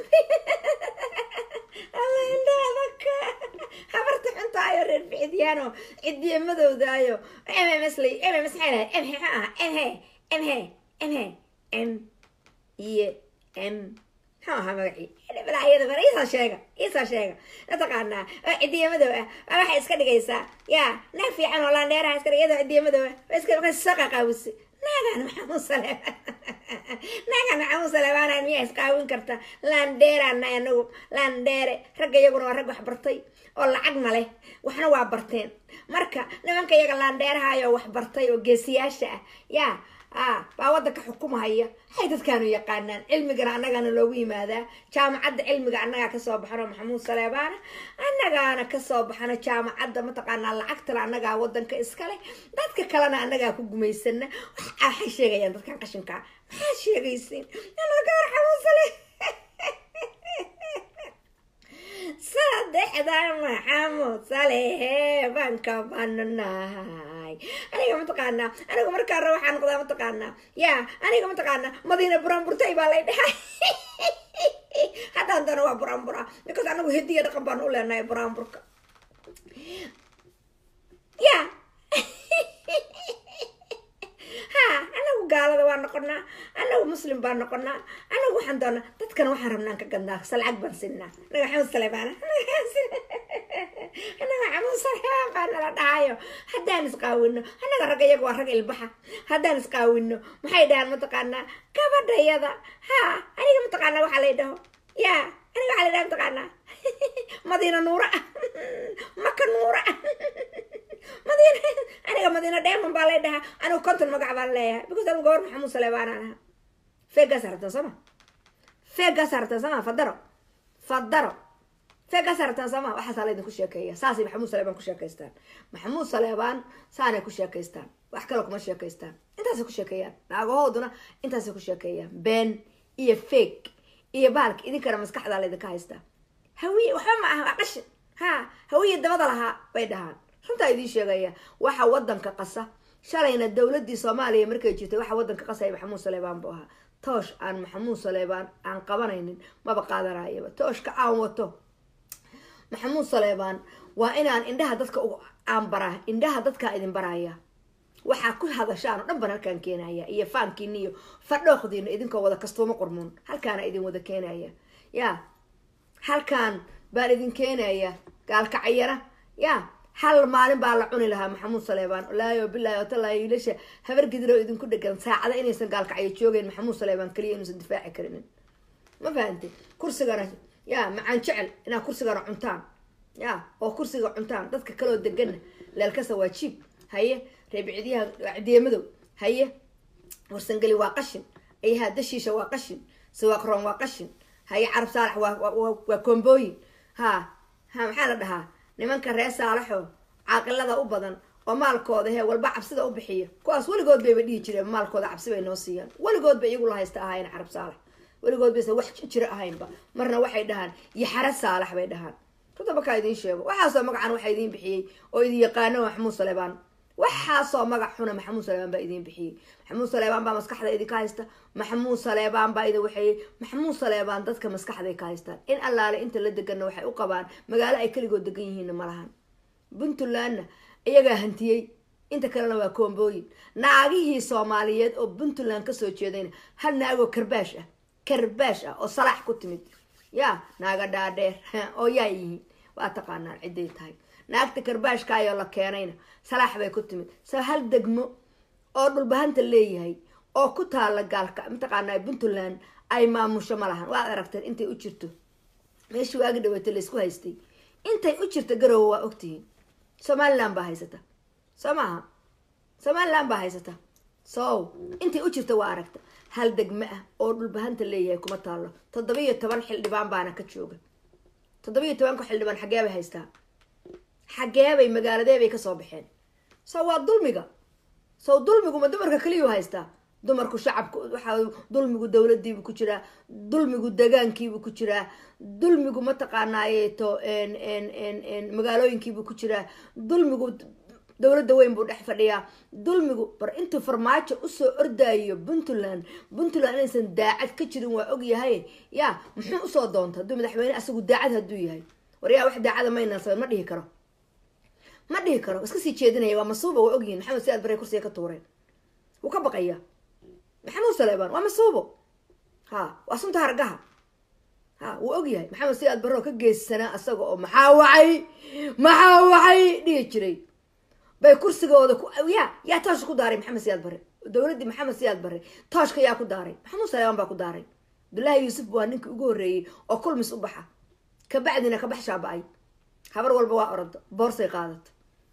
saleebaan habarta xuntaayo reer bixidyaano cidiya madowdaayo mms lay mms maxay lahay mhe maxaa aha mhe mhe mhe m iyo m muxuu ahaa magacii balaayada bara iisoo sheega iisoo sheega mataqaanaa oo cidiya madow ah waa waxay iska dhigaysaa yaa naag fiican oo laandheeraha iska dhig iyadoo cidiya madow ah waa iska markaas soo qaqaawisa naagaan maxamuud saleebaan naagaan maxamuud saleebaana miyaa isqaawin karta laandheeraana anagu laandheere ragga iyaguna waa rag wax bartay oo lacagna leh waxna waa barteen marka nimanka iyaga laandheerahayo wax bartay oo geesiyaasha ah yaa ah baa wadanka xukumahaya waxay dadkaanu yaqaanaan cilmigana annagaana loogu yimaadaa jaamacadda cilmiga annagaa kasoo baxano maxamuud saleebaana annagaana kasoo baxano jaamacadda mataqaanaa lacagtana annagaa wadanka iskale dadka kalena annagaa ku gumaysana waxay sheegayaan dadkan qashinkaa maxaa sheegaysiin gabar xamuud sale saddexda maxamuud saleebaan ka bananahay aniga mataqaanaa aniga markaa hore waxaa noqdaa mataqaanaa yaa aniga mataqaanaa madiina buraanburtay baa lay dhahay haddaan dana waa buraanbura because anagu hidiya dhaqan baan u leenahay buraanburka ya ha anagu gaalada waa noqonaa anagu muslim baan noqonaa anagu waxaan doonaa dadkana waxaan rabnaan ka gadnaa salcag baan sinaa anaga xamuud saleebaana anaga xamuud saleebaan baa nala dhahayo haddaan isqaawino anaga ragga iyaga waa rag ilbaxa haddaan isqaawino maxay dhahaan mataqaanaa gabadhayada ha aniga mataqaanaa waxaa lay dhaho ya aniga waxaa lay dhaha mataqaanaa madiina nuura maka nuura madiina aniga madiina dheeman baa lay dhahaa anigu konton magac baan leeyahay because anigu gabar maxamuud saleebaanaan ahaa feegaas hartan sooma feegaas hartan sooma fadaro fadaro feegaas hartan sooma waxaasaa laydinku sheekeeya saasay maxamuud saleebaan ku sheekaystaan maxamuud saleebaan saanay ku sheekaystaan wax kale kuma sheekaystaan intaasay ku sheekeeyaan naagahooduna intaasay ku sheekeeyaan been iyo feeg iyo baalka idinkana maskaxdaa laydinka haystaa hawiye waxba ma aha waa qashin ha hawiye dabada lahaa bay dhahaan runtaa idiin sheegaya waxa wadanka qasa shalayna dowladii soomaaliya markay jirtay waxa wadanka qasaya maxamuud saleebaan buu ahaa toosh aan maxamuud saleebaan aan qabanaynin maba qaadanayaba tooshka aan wato maxamuud saleebaan waa inaan indhaha dadka aan baraa indhaha dadkaa idin baraya waxaa ku hadashaan oo dhan baan halkaan keenaya iyo faankiina iyo fadhooqdiina idinkoo wada kastuuma qurmuun halkaana idin wada keenaya ya halkaan baan idin keenaya gaalkacayana ya hal maalin baa la cuni lahaa maxamuud saleebaan laayo bilaahi watalahi wiilasha habar gidiroo idinku dhegan saacada inaysan gaalkacyo joogeyn maxamuud saleebaan kaliya inuusan difaaci karinin ma fahante kursigana ya macaan jecel inaad kursigana cuntaan ya oo kursiga cuntaan dadka kaloo deganna leelkasa waa jiib haye reebicdiyaha cidiya haye warsangeli waa qashin ayaha dashiisha waa qashin sawaaqroon waa qashin haye carab saalax waa koombooyin ha ha maxaa la dhahaa nimanka reer saalaxo caaqilada u badan oo maalkooda he walba cabsida u bixiya kuwaas weligood bayba dhihi jireen maalkooda cabsi bay noo siiyaan weligood bay iyagu la haysta ahaayeen carab saalax weligood baysa wax jiro ahaynba marna waxay dhahaan yaxara saalax bay dhahaan runta markaa idiin sheego waxaasoo magacan waxaa idiin bixiyey oo idin yaqaano maxamuud saleebaan waxaasoo magac xuna maxamuud saleebaan baa idiin bixiyey maxamuud saleebaan baa maskaxda idinka haysta maxamuud saleebaan baa idin waxeeyey maxamuud saleebaan dadka maskaxday ka haystaan in allaale inta la deganna waxay u qabaan magaalo ay keligood degan yihiinna ma lahan puntlandna iyagaa hantiyey inta kalena waa koombooyin naagihii soomaaliyeed oo puntland kasoo jeedayna hal naagoo karbaash ah karbaash ah oo salaax ku timid ya naaga dhaadheer oo yaa yihiin waa taqaanaan ciday tahay naagta karbaashkaayoo la keenayna salaax bay ku timid sa hal degmo oo dhulbahanta leeyahay oo ku taala gaalka mataqaanaa puntland ay maamusho ma lahan waad aragteen intay u jirto meeshii waagi dhaweeta laysku haystay intay u jirto garowe waa ogtihiin somaliland baa haysata soo maaha somaliland baa haysata so intay u jirta waa aragta hal degme ah oo dhulbahanta leeyahay kuma taalo toddobiyo toban xildhibaan baana ka jooga toddobiyo tobanka xildhibaan xagee bay haystaa xageebay magaaladeebay kasoo baxeen so waa dulmiga so dulmiguma dumarka keliyuu haystaa dumarku shacabku waxaa dulmigu dowladiibu ku jiraa dulmigu degaankiibu ku jiraa dulmigu mataqaanaayeto magaalooyinkiibu ku jiraa dulmigu dowladda weyn buu dhex fadhiyaa dulmigu bar intuu farmaajo usoo ordaayo puntland puntland inaysan daacad ka jirin waa ogyahay ya muxuu usoo doonta hadduu madaxweyne asagu daacad hadduu yahay waryaa wax daacada maynaan ma dhihi karo ma dhihi karo iska sii jeedinaya waa masuuba waa ogyihin maxamed siaad bare kursiga ka tuureen wuu ka baqaya maxamuud saleebaan waa masuubo ha waa sunta hargaha ha wuu ogyahay maxamed siaad bare oo ka geyssanaa asaga oo maxaa wacay maxaa wacay dhihi jiray bay kursigooda ku ya yaa toosha ku daaray maxamed siyaad bare dowladdii maxamed siyaad bare tooshka yaa ku daaray maxamuud saleebaan baa ku daaray abdullaahi yuusuf waa ninkii ugu horreeyey oo kulmis u baxa kabacdina kabax shaaba-ay habar walba waa orado boorsay qaadata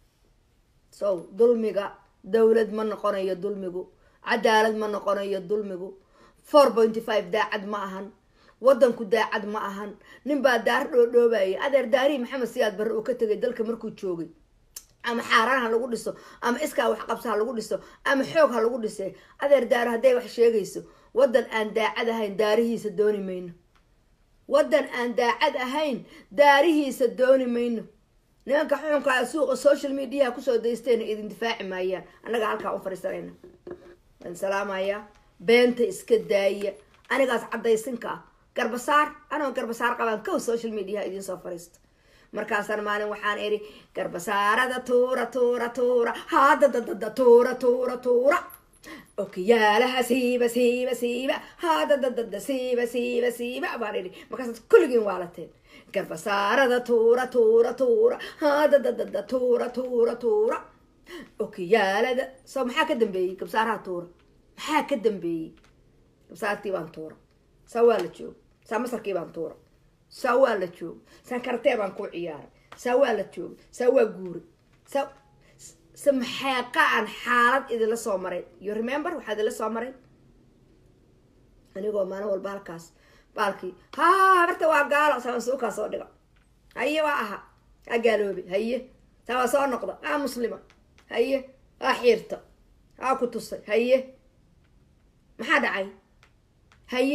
so dulmiga dowlad ma noqonayo dulmigu cadaalad ma noqonayo dulmigu four pointy five daacad ma ahan wadanku daacad ma ahan ninbaa daar dhoodhoobaya adeer daarihii maxamed siyaad bare uu ka tegay dalka markuu joogay ama xaaraan ha lagu dhiso ama iskaa wax qabso ha lagu dhiso ama xoog ha lagu dhisee adeer daaro hadday wax sheegayso wadan aan daacad ahayn daarihiisa dooni mayno wadan aan daacad ahayn daarihiisa dooni mayno nimanka xuxunkaa suuqa social mediaha kusoo daystayna idin difaaci maayaan annaga halkaa u fadhiisanayna waan salaamayaa beenta iska daaya anigaas caddaysinka ah garbasaar anoo garbasaar qabaan kow social mediaha idiin soo fadhiista markaasaan maalin waxaan idhi garbasaarada tuura tuura tuura hadadadada tuura tuura tuura okiyaalaha siiba siiba siiba hadadadada siiba siiba siiba baan idhi markaasaad kulligiin waalateen garbasaarada tuura tuura tuura hadadadada tuura tuura tuura okiyaalada so maxaa ka dambeeyey gabsaaraha tuura maxaa ka dambeeyey gabsaartii baan tuura saa waa la jooga saa masarkii baan tuura saa waa la jooga saa karatee baan ku ciyaaray saa waa la jooga saa waa guuray saa se maxeeqa aan xaalad idinla soo maray you remember waxaa idinla soo maray anigoo maalin walba halkaas baalkii ha habarta waa gaalo saasuukaa soo dhiga haye waa aha aa gaaloobe haye saa waa soo noqda aa muslima haye aa xiirta aa ku tusay haye maxaa dhacay haye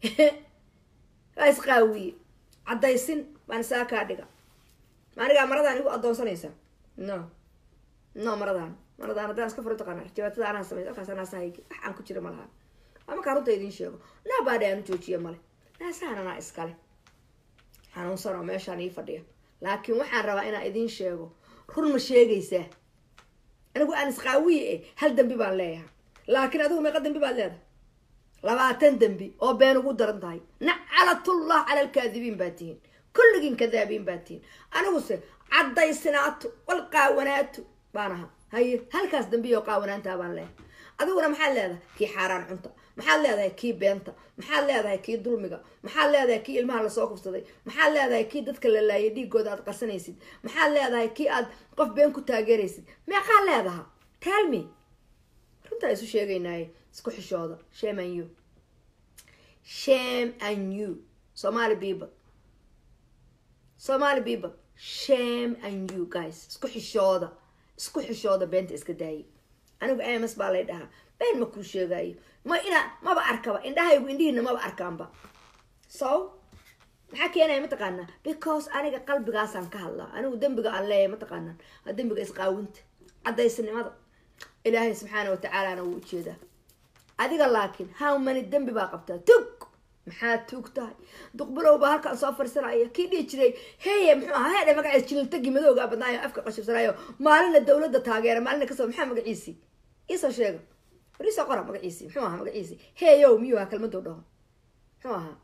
waa isqaawiye caddaysin baan isaa kaa dhiga maanigaa maradaan igu addoonsanaysaa no no maradaan maradaan haddaan iska furo taqaana jawaatada anaa samey halkaas naasahaygi wax aan ku jira ma laha waa markaa runta idiin sheego naabaadhe aanu joojiya male naasahan anaa iskale xanuunsan oo meeshaan ii fadhiya laakiin waxaan rabaa inaan idiin sheego run ma sheegaysaa anigu aan isqaawiye eh hal dembi baan leeyahay laakiin adigu meeqa dembi baad leedahay labaatan dembi oo been ugu daran tahay nacalatullah cala alkaadibiin baa tihiin kulligiin kadaabiin baa tihiin aniguse caddaysnaato wal qaawanaato baan ahaa haye halkaas dambiyo qaawanaantaa baan leeyahay adiguna maxaad leedahay kii xaaraan cunta maxaad leedahay kii beenta maxaad leedahay kii dulmiga maxaad leedahay kii ilmaha lasoo kufsaday maxaad leedahay kii dadka la laayay dhiigooda aad qarsanaysid maxaad leedahay kii aad qof been ku taageeraysid meeqaa leedaha taalmi runtaa isu sheegaynaaye isku xishooda shame and you shame and you somali people somali people shame and you guys isku xishooda isku xishooda beenta iska daayay anigu ms baa lay dhahaa been ma kuu sheegaayo ma inaa maba arkaba indhahaygu indhihiina maba arkaanba so maxaa keenaya mataqaanaa because aniga qalbigaasaan ka hadlaa anigu dembiga aan leeyahay mataqaanaa waa dembiga isqaawinta caddaysnimada ilaahay subxaana watacaalana wuu ujeedaa adiga laakiin how many dembi baa qabtaa tug maxaa tuug tahay duqbilow baa halkaan soo fariisanaya kii dhihi jiray heye muxuu ahaa heedhe magaciis jililtagi madooga badnaayo afka qashibsanaayo maalina dawladda taageera maalina kasoo maxaa magaciisii iisoo sheega war iisoo qora magaciisii muxuu ahaa magaciisii heyow miyuu ahaa kelmadou dhaho muxuu ahaa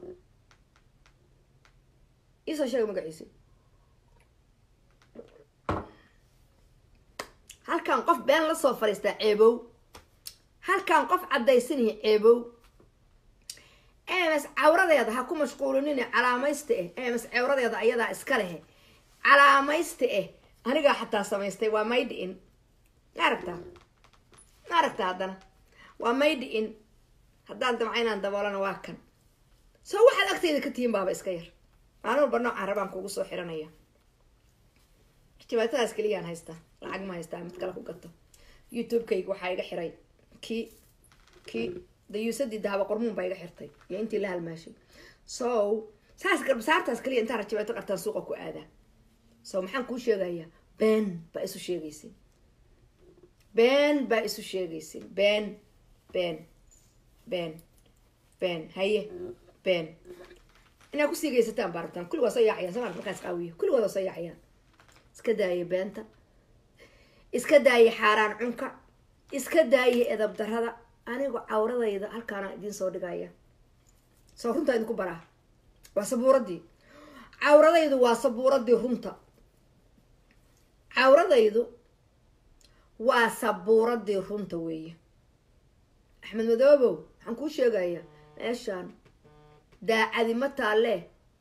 iisoo sheega magaciisii halkaan qof been la soo fariistaa ceebow halkaan qof caddaysanaya ceebow ms cawradeeda ha ku mashquulinin calaamaysta eh ms cawradeeda ayadaa iska lehe calaamaysta eh anigaa xataa samaystay waa maydi in ma aragtaa ma aragtaa haddana waa maydi in haddaan damca inaan daboolana waa kan soo waxaad agtayda ka tihiin baaba iska yar maalin walba noocaan rabaan kugu soo xiranaya jabaatadaas keliyaan haystaa lacag ma haystaa mid kale ku gato youtube-kayga waxaa iga xiray kii kii dayuusadii dahaba qormuun baa iga xirtay iyo intii la halmaashay so saas garbasaartaas kaliya intaa rajabaato qartaan suuqa ku aadaa so maxaan kuu sheegayaa been baa isu sheegaysin been baa isu sheegaysin been been been been haye been inaad kusii geysataan baa rabtaan kulli waa soo yaacayaan sama markaas qaawiyo kulligood waa soo yaacayaan iska daaya beenta iska daaya xaaraan cunka iska daaya edab darada anigu cawradayda halkaana idiin soo dhigaya soo runtaa idinku baraa waa sabuuradii cawradaydu waa sabuuradii runta cawradaydu waa sabuuradii runta weeye axmed madoobow waxaan kuu sheegayaa meeshaan daacadi ma taalle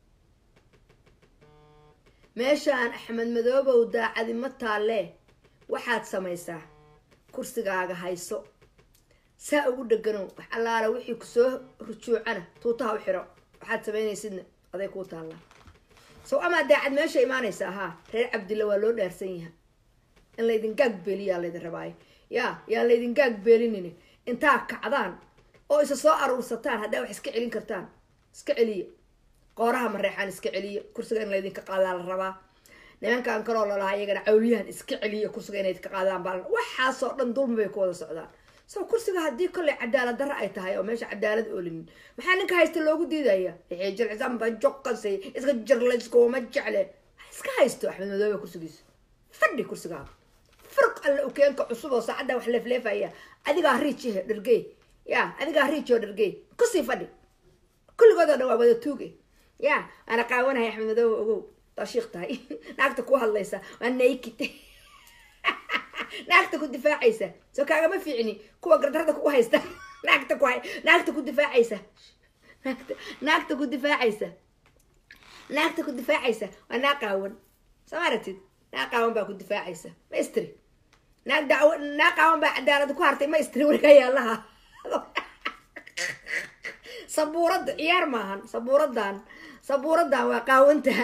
meeshaan axmed madoobow daacadi ma taalle waxaad samaysaa kursigaaga hayso saa ugu dheganow wax allaala wixii kusoo rujuucana tuutaha u xiro waxaad samaynaysidna aday kuu taallaa sow amaa daacad meesha imaanaysa ahaa reer cabdilla waa loo dhaarsan yaha in laydin gaag beeliyaa laydin rabaayo yaa yaan laydin gaag beelinin intaa kacdaan oo isa soo aruursataan haddaa wax iska celin kartaan iska celiya qooraha mareexaan iska celiya kursiga in laydinka qaadaa la rabaa nimankan kaloo lalahaa iyagana cawliyahan iska celiya kursiga inayd ka qaadaan baa waxaasoo dhan dulmi bay ku wada socdaan so kursiga haddii kollay cadaalad darra ay tahay oo meesha cadaalad oolinin maxaa ninka haysta loogu diidaya wixii jircisanba joqasay iska jirlayskuma jecle iska haysto axmed madoobe kursigiisa fadhi kursigaaga firq alle ukeenka cusub oo saacadda wax leefleefaya adigaa riijihe dhergey ya adigaa riij oo dhergey kusii fadhi kulligood oo dhan waa wada tuuge ya waana qaawanahay axmed madoobe ogow tashiik tahay naagta ku hadlaysa waa naked naagta ku difaacaysa soo kaagama fiicni kuwa gardarada kugu haysta naagta ku naagta ku difaacaysa naagta naagta ku difaacaysa naagta ku difaacaysa waa naa qaawan soo maratid naa qaawan baa ku difaacaysa ma istri naag dacwo naa qaawan baa cadaalada ku hartay ma istri weligaa yaalaha sabuuradda ciyaar maahan sabuuradan sabuuradan waa qaawantaha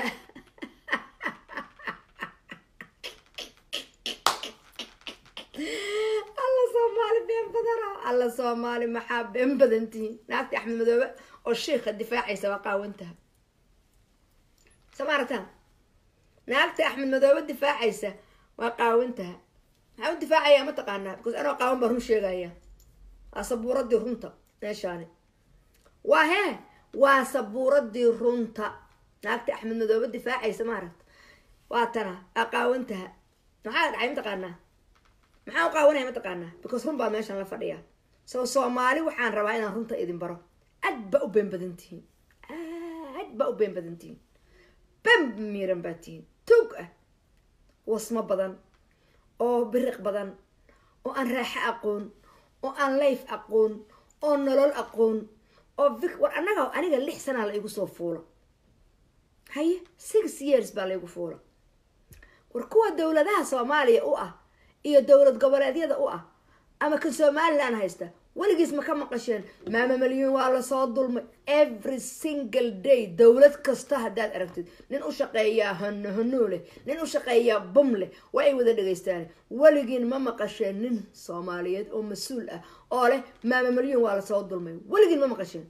alla soomaali been badana alla soomaali maxaa been badan tihiin naagta axmed madoobe oo shiika difaacaysa waa qaawantaha samaarataan naagta axmed madoobe difaacaysa waa qaawantaha maxaa u difaacaya mataqaanaa because anoo qaawan baa run sheegaya waa sabuuradii runta meeshaani waa hee waa sabuuradii runta naagta axmed madoobe difaacaysa maaragta waa tana waa qaawantaha maxaa dhacay mataqaanaa maxaa u qaawanaya mataqaanaa because run baa meeshan la fadhiya so soomaali waxaan rabaa inaan runta idin baro aad baa u been badan tihiin aad baa u been badan tihiin ben miiran baa tihiin tuug ah wasmo badan oo biriq badan oo aan raaxo aqoon oo aan layf aqoon oo nolol aqoon oo vic war annaga aniga lix sanaa la igu soo fuulo haye six years baa laygu fuula war kuwa dowladaha soomaaliya u ah iyo dowlad goboleedyada u ah ama kan somalilan haysta weligiis ma ka maqasheen maama malyuun waa lasoo dulmay every single day dowlad kasta haddaad aragtid nin u shaqeeyaa hano hanuu leh nin u shaqeeyaa bum leh waa ay wada dhegaystaan weligiin ma maqasheen nin soomaaliyeed oo mas-uul ah oo leh maama malyuun waa lasoo dulmay weligiin ma maqasheen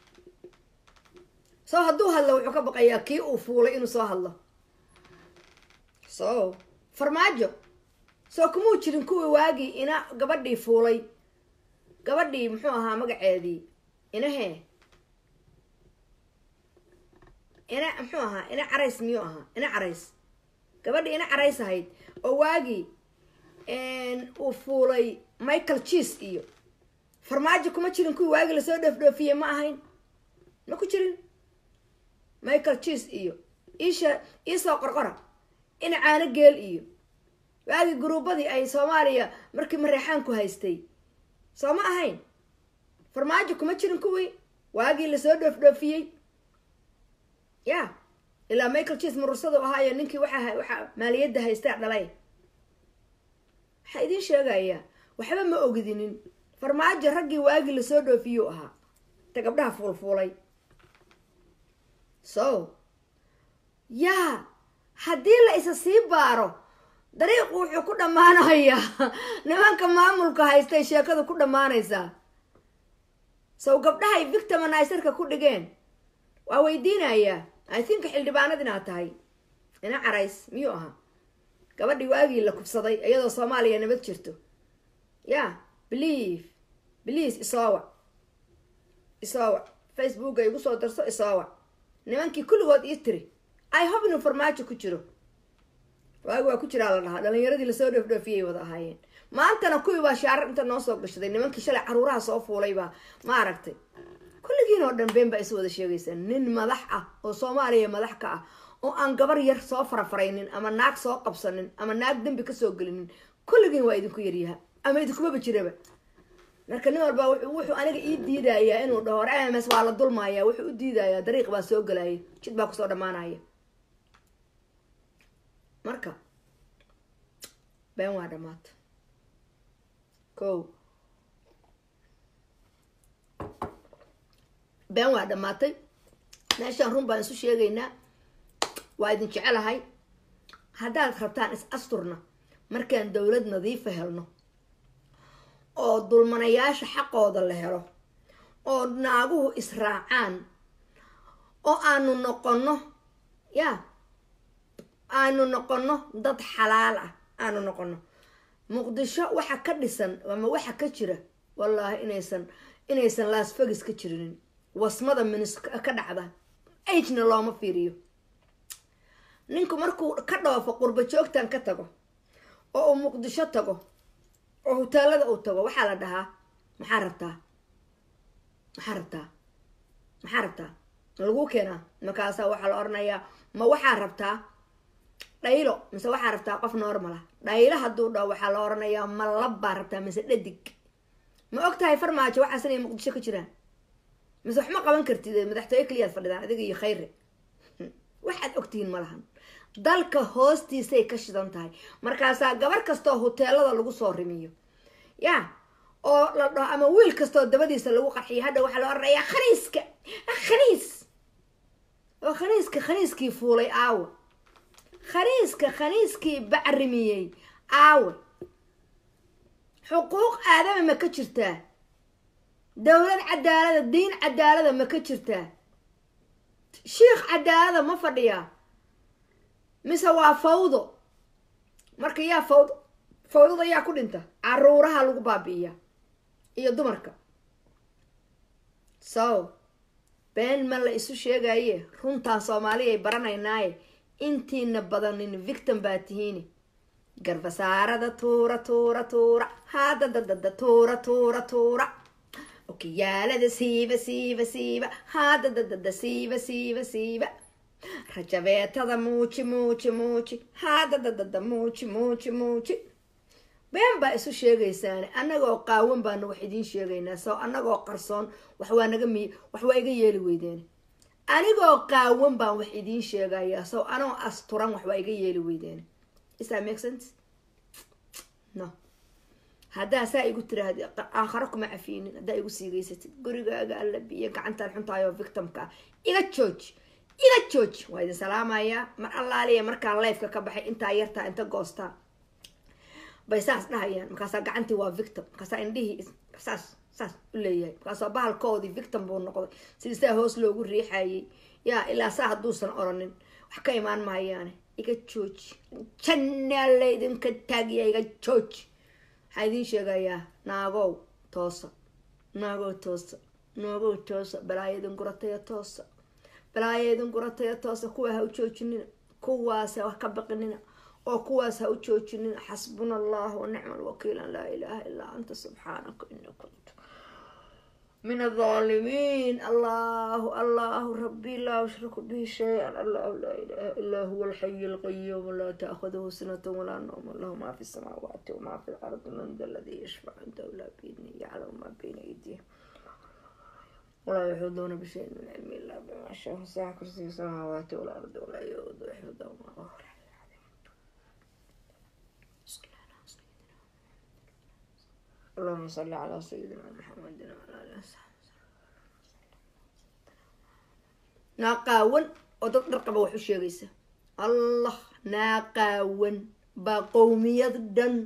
so hadduu hadlo wuxuu ka baqayaa kii uu fuulay inuu soo hadlo so farmaajo soo kumuu jirin kuwii waagii ina gabadhii fuulay gabadhii muxuu ahaa magaceedii inahee ina muxuu ahaa ina carays miyuu ahaa ina carays gabadhii ina carays ahayd oo waagii uu fuulay michael cheese iyo farmaajo kuma jirin kuwii waagii lasoo dhoofdhoofiyey ma ahayn ma ku jirin michael cheese iyo isha iisoo qorqora ina caano geel iyo waagii guruubadii ay soomaaliya markii mareexaanku haystay soo ma ahayn farmaajo kuma jirin kuwii waagii lasoo dhoofdhoofiyey ya ilaa michael cheese murursadu ahaayo ninkii waxa waxa maaliyadda haystaa dhalay waxaa idiin sheegayaa waxba ma ogdinin farmaajo raggii waagii lasoo dhoofiyuu ahaa ta gabdhaha fuulfuulay so yaa haddii la isa sii baaro dariiqu wuxuu ku dhammaanayaa nimanka maamulka haystay sheekadu ku dhammaanaysaa sow gabdhahay victiminiserka ku dhigeen waa weydiinayaa i think xildhibaanad inaad tahay ina carays miyuu ahaa gabadhii waagii la kubsaday iyadoo soomaaliya nabad jirto ya believe please isoowac isoowac facebooka igu soo darso isoowac nimankii kulligood ii tiri i hope inuu farmaajo ku jiro waagi waa ku jiraa la dhahaa dhalinyaradii lasoo dhoofdhoofiyay wada ahaayeen maantana kuwii baa shaarar inta noo soo gashaday nimankii shalay caruuraha soo fuulay baa ma aragtay kulligiin oo dhan been baa is wada sheegaysaa nin madax ah oo soomaaliya madax ka ah oo aan gabar yar soo farafaraynin ama naag soo qabsanin ama naag dembi kasoo gelinin kulligiin waa idinku yaryaha ama idinkumaba jiraba marka nin walba wuxuu aniga ii diidayaa inuu dhaho war ms waa la dulmaaya wuxuu u diidayaa dariiq baa soo galaya jid baa kusoo dhammaanaya marka been waa dhammaata ko been waa dhammaatay meeshaan run baan isu sheegaynaa waa idin jecelahay haddaad rabtaan is asturna markaan dowlad nadiifa helno oo dulmanayaasha xaqooda la helo oo naaguhu israacaan oo aanu noqonno ya aanu noqonno dad xalaal ah aanu noqono muqdisho waxa ka dhisan ama waxa ka jira wallaahi inaysan inaysan laasfagis ka jirinin wasmada minis ka dhacda agna looma fiiriyo ninku markuu ka dhoofo qurba joogtan ka tago oo uu muqdisho tago oo hutaalada uu tago waxaa la dhahaa maxaa rabtaa maxaa rabtaa maxaa rabtaa ma laguu keenaa markaasaa waxaa la oranayaa ma waxaa rabtaa dhaylo mise waxaa rabtaa qof normala dhaylo hadduu dhaho waxaa la oranayaa ma labbaa rabtaa mise dhadig ma og tahay farmaajo waxaas inay muqdisho ka jiraan mise wax ma qaban kartid madaxtooye keliyaad fadhidaan adiga iyo khayre waxaad ogtihiin ma lahan dalka hoostiisay ka shidan tahay markaasaa gabar kastoo huteelada lagu soo rimiyo ya oo la dhaho ama wiil kastoo dabadiisa lagu qarxiyo hadha waxaa la oranayaa khaniiska khaniis oo khaniiska khaniiskii fuulay aawe khaniiska khaniiskii bacrimiyey aawe xuquuq aadama ma ka jirtaa dowlad cadaalada diin cadaalada ma ka jirtaa shiikh cadaalada ma fadhiyaa mise waa fawdo marka yaa fawd fawdada yaa ku dhinta caruuraha lagu baabi'iya iyo dumarka so been ma la isu sheegaye runtaan soomaaliya ay baranaynaaye intiina badanin victim baa tihiini garbasaarada tuura tuura tuura haadadadada tuura tuura tuura okiyaalada siiba siiba siiba haadadadada siiba siiba siiba rajabeetada muuji muuji muuji haadadadada muuji muuji muuji been baa isu sheegaysaane annagoo qaawan baana wax idiin sheegaynaa soo annagoo qarsoon wax waa naga mi wax waa iga yeeli weydeen anigoo qaawan baan wax idiin sheegayaa soo anoo asturan wax waa iga yeeli weydeen is that make sense no haddaa saa igu tiraahdi aakharo kuma cafiinin haddaa igu siigeysatid gurigaaga alla biyo gacantaan xuntaayoo victimka ah iga jooji iga jooji waa idin salaamayaa mar allaaliya markaan lifeka ka baxay intaa yartaa inta goostaa bay saas dhahayaan markaasaa gacantii waa victim markaasaa indhihii saas saas u leeyahay markaasaa bahalkoodii victim buu noqday sidii saa hoos loogu riixayay yaa ilaa saa hadduusan oranin wax ka imaan maayaane iga jooji jannaa laydinka taagiya iga jooji waxaa idiin sheegayaa naagow toosa naagow toosa naagow toosa balaayadin gurataya toosa balaayadin gurataya toosa kuwa ha u joojinina kuwaas ha wax ka baqinina oo kuwaas ha u joojinin xasbuna allah wanicma alwakiil an laa ilaaha illaa anta subxaanaka ini kuntu min alظaalimiin allahu allahu rabi laa ushriku bihi shay-an allahu laa ilaha illaa huwa alxayi alqayuum laa taakhuduhu sinata walaa nawma lahu ma fi samaawaati wama fi lardi man da ladii yashfac cindahu laa biidni yaclamu ma bayna aydihim walaa yaxuduuna bishayin min cilmi illaa bima shaa wasaca kursiga samaawaati walardi walaa yaudu xifdahuma اللهم صل على سيدنا محمد وعلى آله وصحبه naaqaawan oo dad dhar qaba wax u sheegaysa allah naaqaawan baa qowmiyad dhan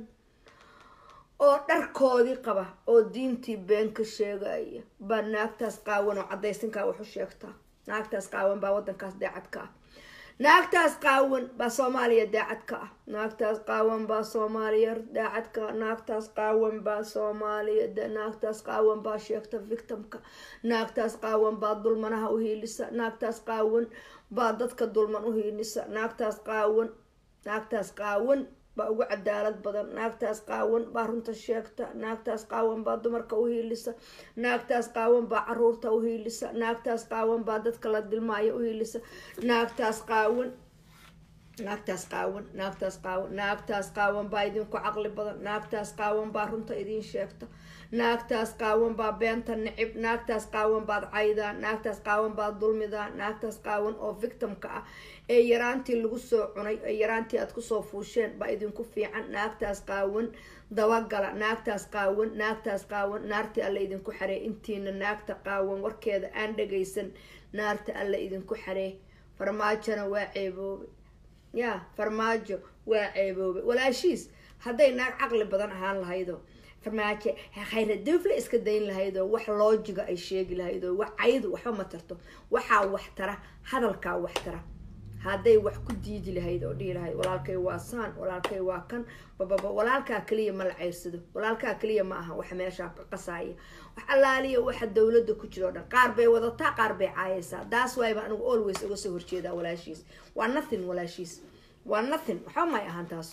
oo dharkoodii qaba oo diintii been ka sheegaya baa naagtaas qaawan oo caddaysinkaa wax u sheegtaa naagtaas qaawan baa waddankaas daacad ka ah naagtaas qaawan baa soomaaliya daacad ka ah naagtaas qaawan baa soomaaliya daacad ka ah naagtaas qaawan baa soomaaliya naagtaas qaawan baa sheegta victimka naagtaas qaawan baa dulmanaha u hiilisa naagtaas qaawan baa dadka dulman u hiilisa naagtaas qaawan naagtaas qaawan baa ugu cadaalad badan naagtaas qaawan baa runta sheegta naagtaas qaawan baa dumarka u hiilisa naagtaas qaawan baa caruurta u hiilisa naagtaas qaawan baa dadka la dilmaayo u hiilisa naagtaas qaawan naagtaas qaawan naagtaas qaawan naagtaas qaawan baa idinku caqli badan naagtaas qaawan baa runta idiin sheegta naagtaas qaawan baa beenta nicib naagtaas qaawan baad caydaa naagtaas qaawan baad dulmidaa naagtaas qaawan oo victimka ah ee yaraantii lagu soo cunay ee yaraantii aad kusoo fuusheen baa idinku fiican naagtaas qaawan dabagala naagtaas qaawan naagtaas qaawan naartii alla idinku xaree intiina naagta qaawan warkeeda aan dhagaysan naarta alla idinku xaree farmaajona waa ceeboobe yaa farmaajo waa ceeboobe walaashiis hadday naag caqli badan ahaan lahaydo farmaajo khayra duufle iska dayn lahaydoo wax loojiga ay sheegi lahaydoo wax caydu waxba ma tarto waxaa wax tara hadalkaa wax tara hadday wax ku diidi lahayd oo dhihi lahayd walaalkay waa saan walaalkay waa kan bababa walaalkaa kaliya ma la ceyrsado walaalkaa kaliya ma aha wax meeshaa ka qasaaya wax allaaliya waxa dowladda ku jiro o dhan qaar bay wadataa qaar bay caayaysaa daas waayba anigu always uga soo horjeedaa walaashiis waa nothing walaashiis waa nothing waxba may ahaan taas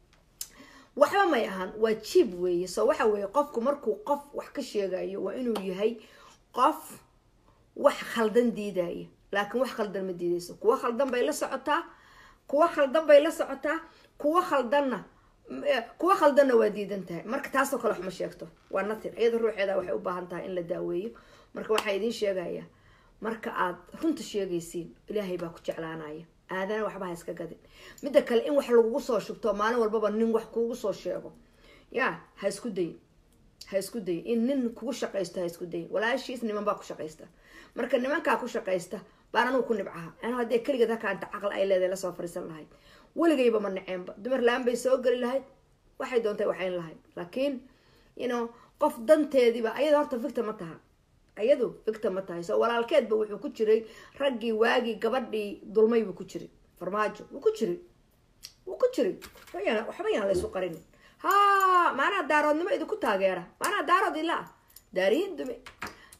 waxba may ahaan waa jiib weeye so waxa weeye qofku markuu qof wax ka sheegayo waa inuu yahay qof wax khaldan diidaya laakiin wax khaldan ma diidayso kuwa khaldan bay la socotaa kuwa khaldan bay la socotaa kuwa khaldanna kuwa khaldanna waa diidan tahay marka taasoo kale wax ma sheegto waa natin iyada ruuxeeda waxay u baahan tahay in la daaweeyo marka waxaa idiin sheegayaa marka aad runta sheegaysiin ilaahay baa ku jeclaanaya aadana waxba ha iska gadin midda kale in wax lagugu soo shubto maalin walbaba nin wax kuugu soo sheego ya ha isku dayin ha isku dayin in nin kugu shaqaysto ha isku dayin walaashiis niman baa ku shaqaysta marka nimankaa ku shaqaysta baan anugu ku nibcaha anu haddee keligeed halkaanta caql ay leedahay lasoo fariisan lahayd weligayba ma naceenba dumar la-aan bay soo geli lahayd waxay doontay waxayn lahayd laakiin you know qof danteediiba ayada horta victim ma taha ayadu victim ma tahay so walaalkeedba wuxuu ku jiray raggii waagii gabadhii dulmay buu ku jiray farmaajo wuu ku jiray wuu ku jiray waxba yaan laysu qarin ha maanaa daaroodnimo idinku taageera maanaa daarood ila ah daarihiin dume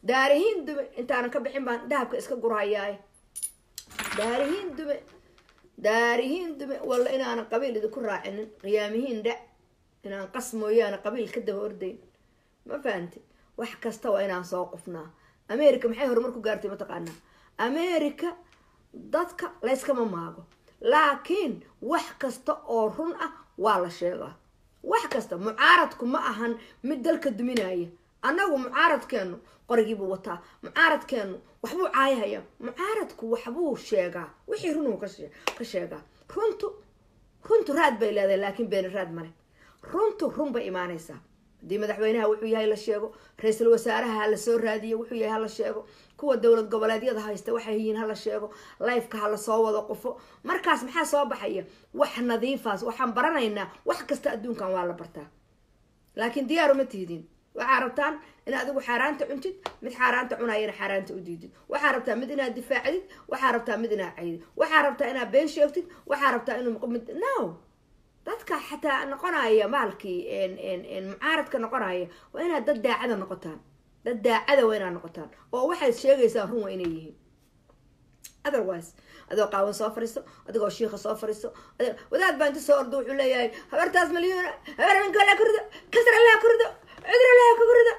daarihiin dume intaanan ka bixin baan dahabka iska gurhayaaye daarihiin dume daarihiin dume walla inaanan qabiil idinku raacinin qiyaamihiin dhac inaan qas mooyaane qabiil ka daba ordayn ma fahamti wax kasta waa inaan soo qufnaa america maxay horumar ku gaartay mataqaanaa america dadka layskama maago laakiin wax kasta oo run ah waa la sheegaa wax kasta mucaaradku ma ahan mid dalka duminaya annagu mucaaradkeenu qorigiibuu wataa mucaaradkeenu waxbuu caayahaya mucaaradku waxbuu sheegaa wixii runuu ka sheegaa runtu runtu raad bay leedahay laakiin beeni raad male runtu run bay imaanaysaa haddii madaxweynaha wuxuu yahay la sheego ra-iisul wasaaraha hala soo raadiyo wuxuu yahay hala sheego kuwa dowlad goboleedyada haysta waxay yihiin hala sheego lifeka hala soo wado qofo markaas maxaa soo baxaya wax nadiifaas waxaan baranaynaa wax kasta adduunkan waa la bartaa laakiin diyaaru ma tihdin waxaa rabtaan in adigu xaaraanta cuntid mid xaaraanta cunayana xaaraanta u diidid waxaa rabtaa mid inaad difaacdid waxaa rabtaa mid inaad caydid waxaa rabtaa inaad been sheegtid waxaa rabtaa inuu mid no dadka xataa noqonaya maalkii mucaaradka noqonaya waa inaad dad daacada noqotaan dad daacada waa inaad noqotaan oo waxaad sheegaysaan run waa inay yihiin otherwise adoo qaawan soo fariiso adigoo shiika soo fariiso wadaad baa inta soo ordo wuxuu leeyahay habartaas malyuuna habar minka laa kurido kasra laa kurido cudur laa ka kurido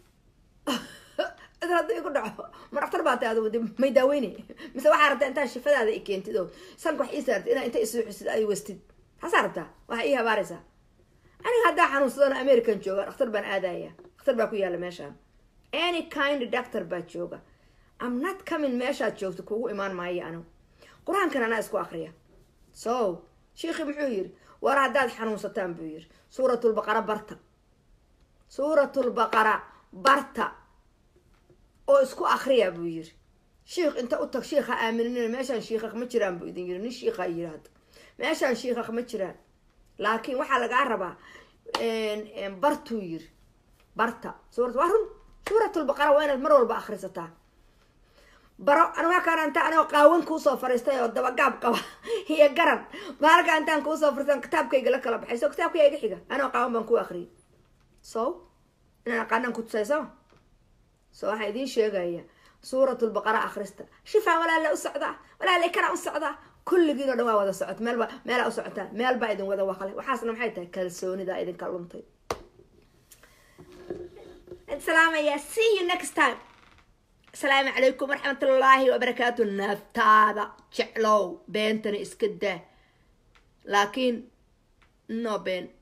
cudur hadduu igu dhaco ma dhaktar baa tay adigu may daaweyne mise waxaa rabtaa intaa shifadaada i keentid oo sanka wax ii saartid inaa inta isuuxisid ay wastid taasaa rabtaa waxaa ii habaaraysaa aniga haddaa xanuunsadana american jooga dhakhtar baan aadaya dhakhtar baa ku yaalla meeshaan any kind doctor baa jooga am not coming meeshaad joogto kugu imaan maayo anigu qur-aankan anaa isku akriya so shiikhi muxuu yiri war haddaad xanuunsataan buu yiri suuratulbaqara barta suuratulbaqara barta oo isku akriya buu yiri shiikh inta u tag shiikha aaminina meeshaan shiikak ma jiraan buu idin yiri nin shiikha yiri hadda meeshaan shiikak ma jiraan laakiin waxaa lagaa rabaa bartuu yiri barta suurat waa run suuratulbaqara waa inaad mar walba akrisataa baro anwakaan anta anoo qaawan kuusoo fariistay oo dabagaab qaba iyo garan maalka intaan kuusoo fariistan kitaabkayga la kala baxay so kitaabkayga iga xiga anoo qaawan baan ku akriyay so inaan aqaanaan ku tusay so so waxaan idiin sheegaya suuratulbaqara akhrista shifaa walaala u socdaa walaala kana u socdaa kulligiin oo dhan waa wada socot meelba meelaa u socotaan meel baa idin wada waqle waxaasna maxay tahay kalsoonida idinka luntay salaamaya see you next time asalaamu calaykum waraxmatullaahi wabarakaatu naaftaada jeclow beentana iska daa laakiin no been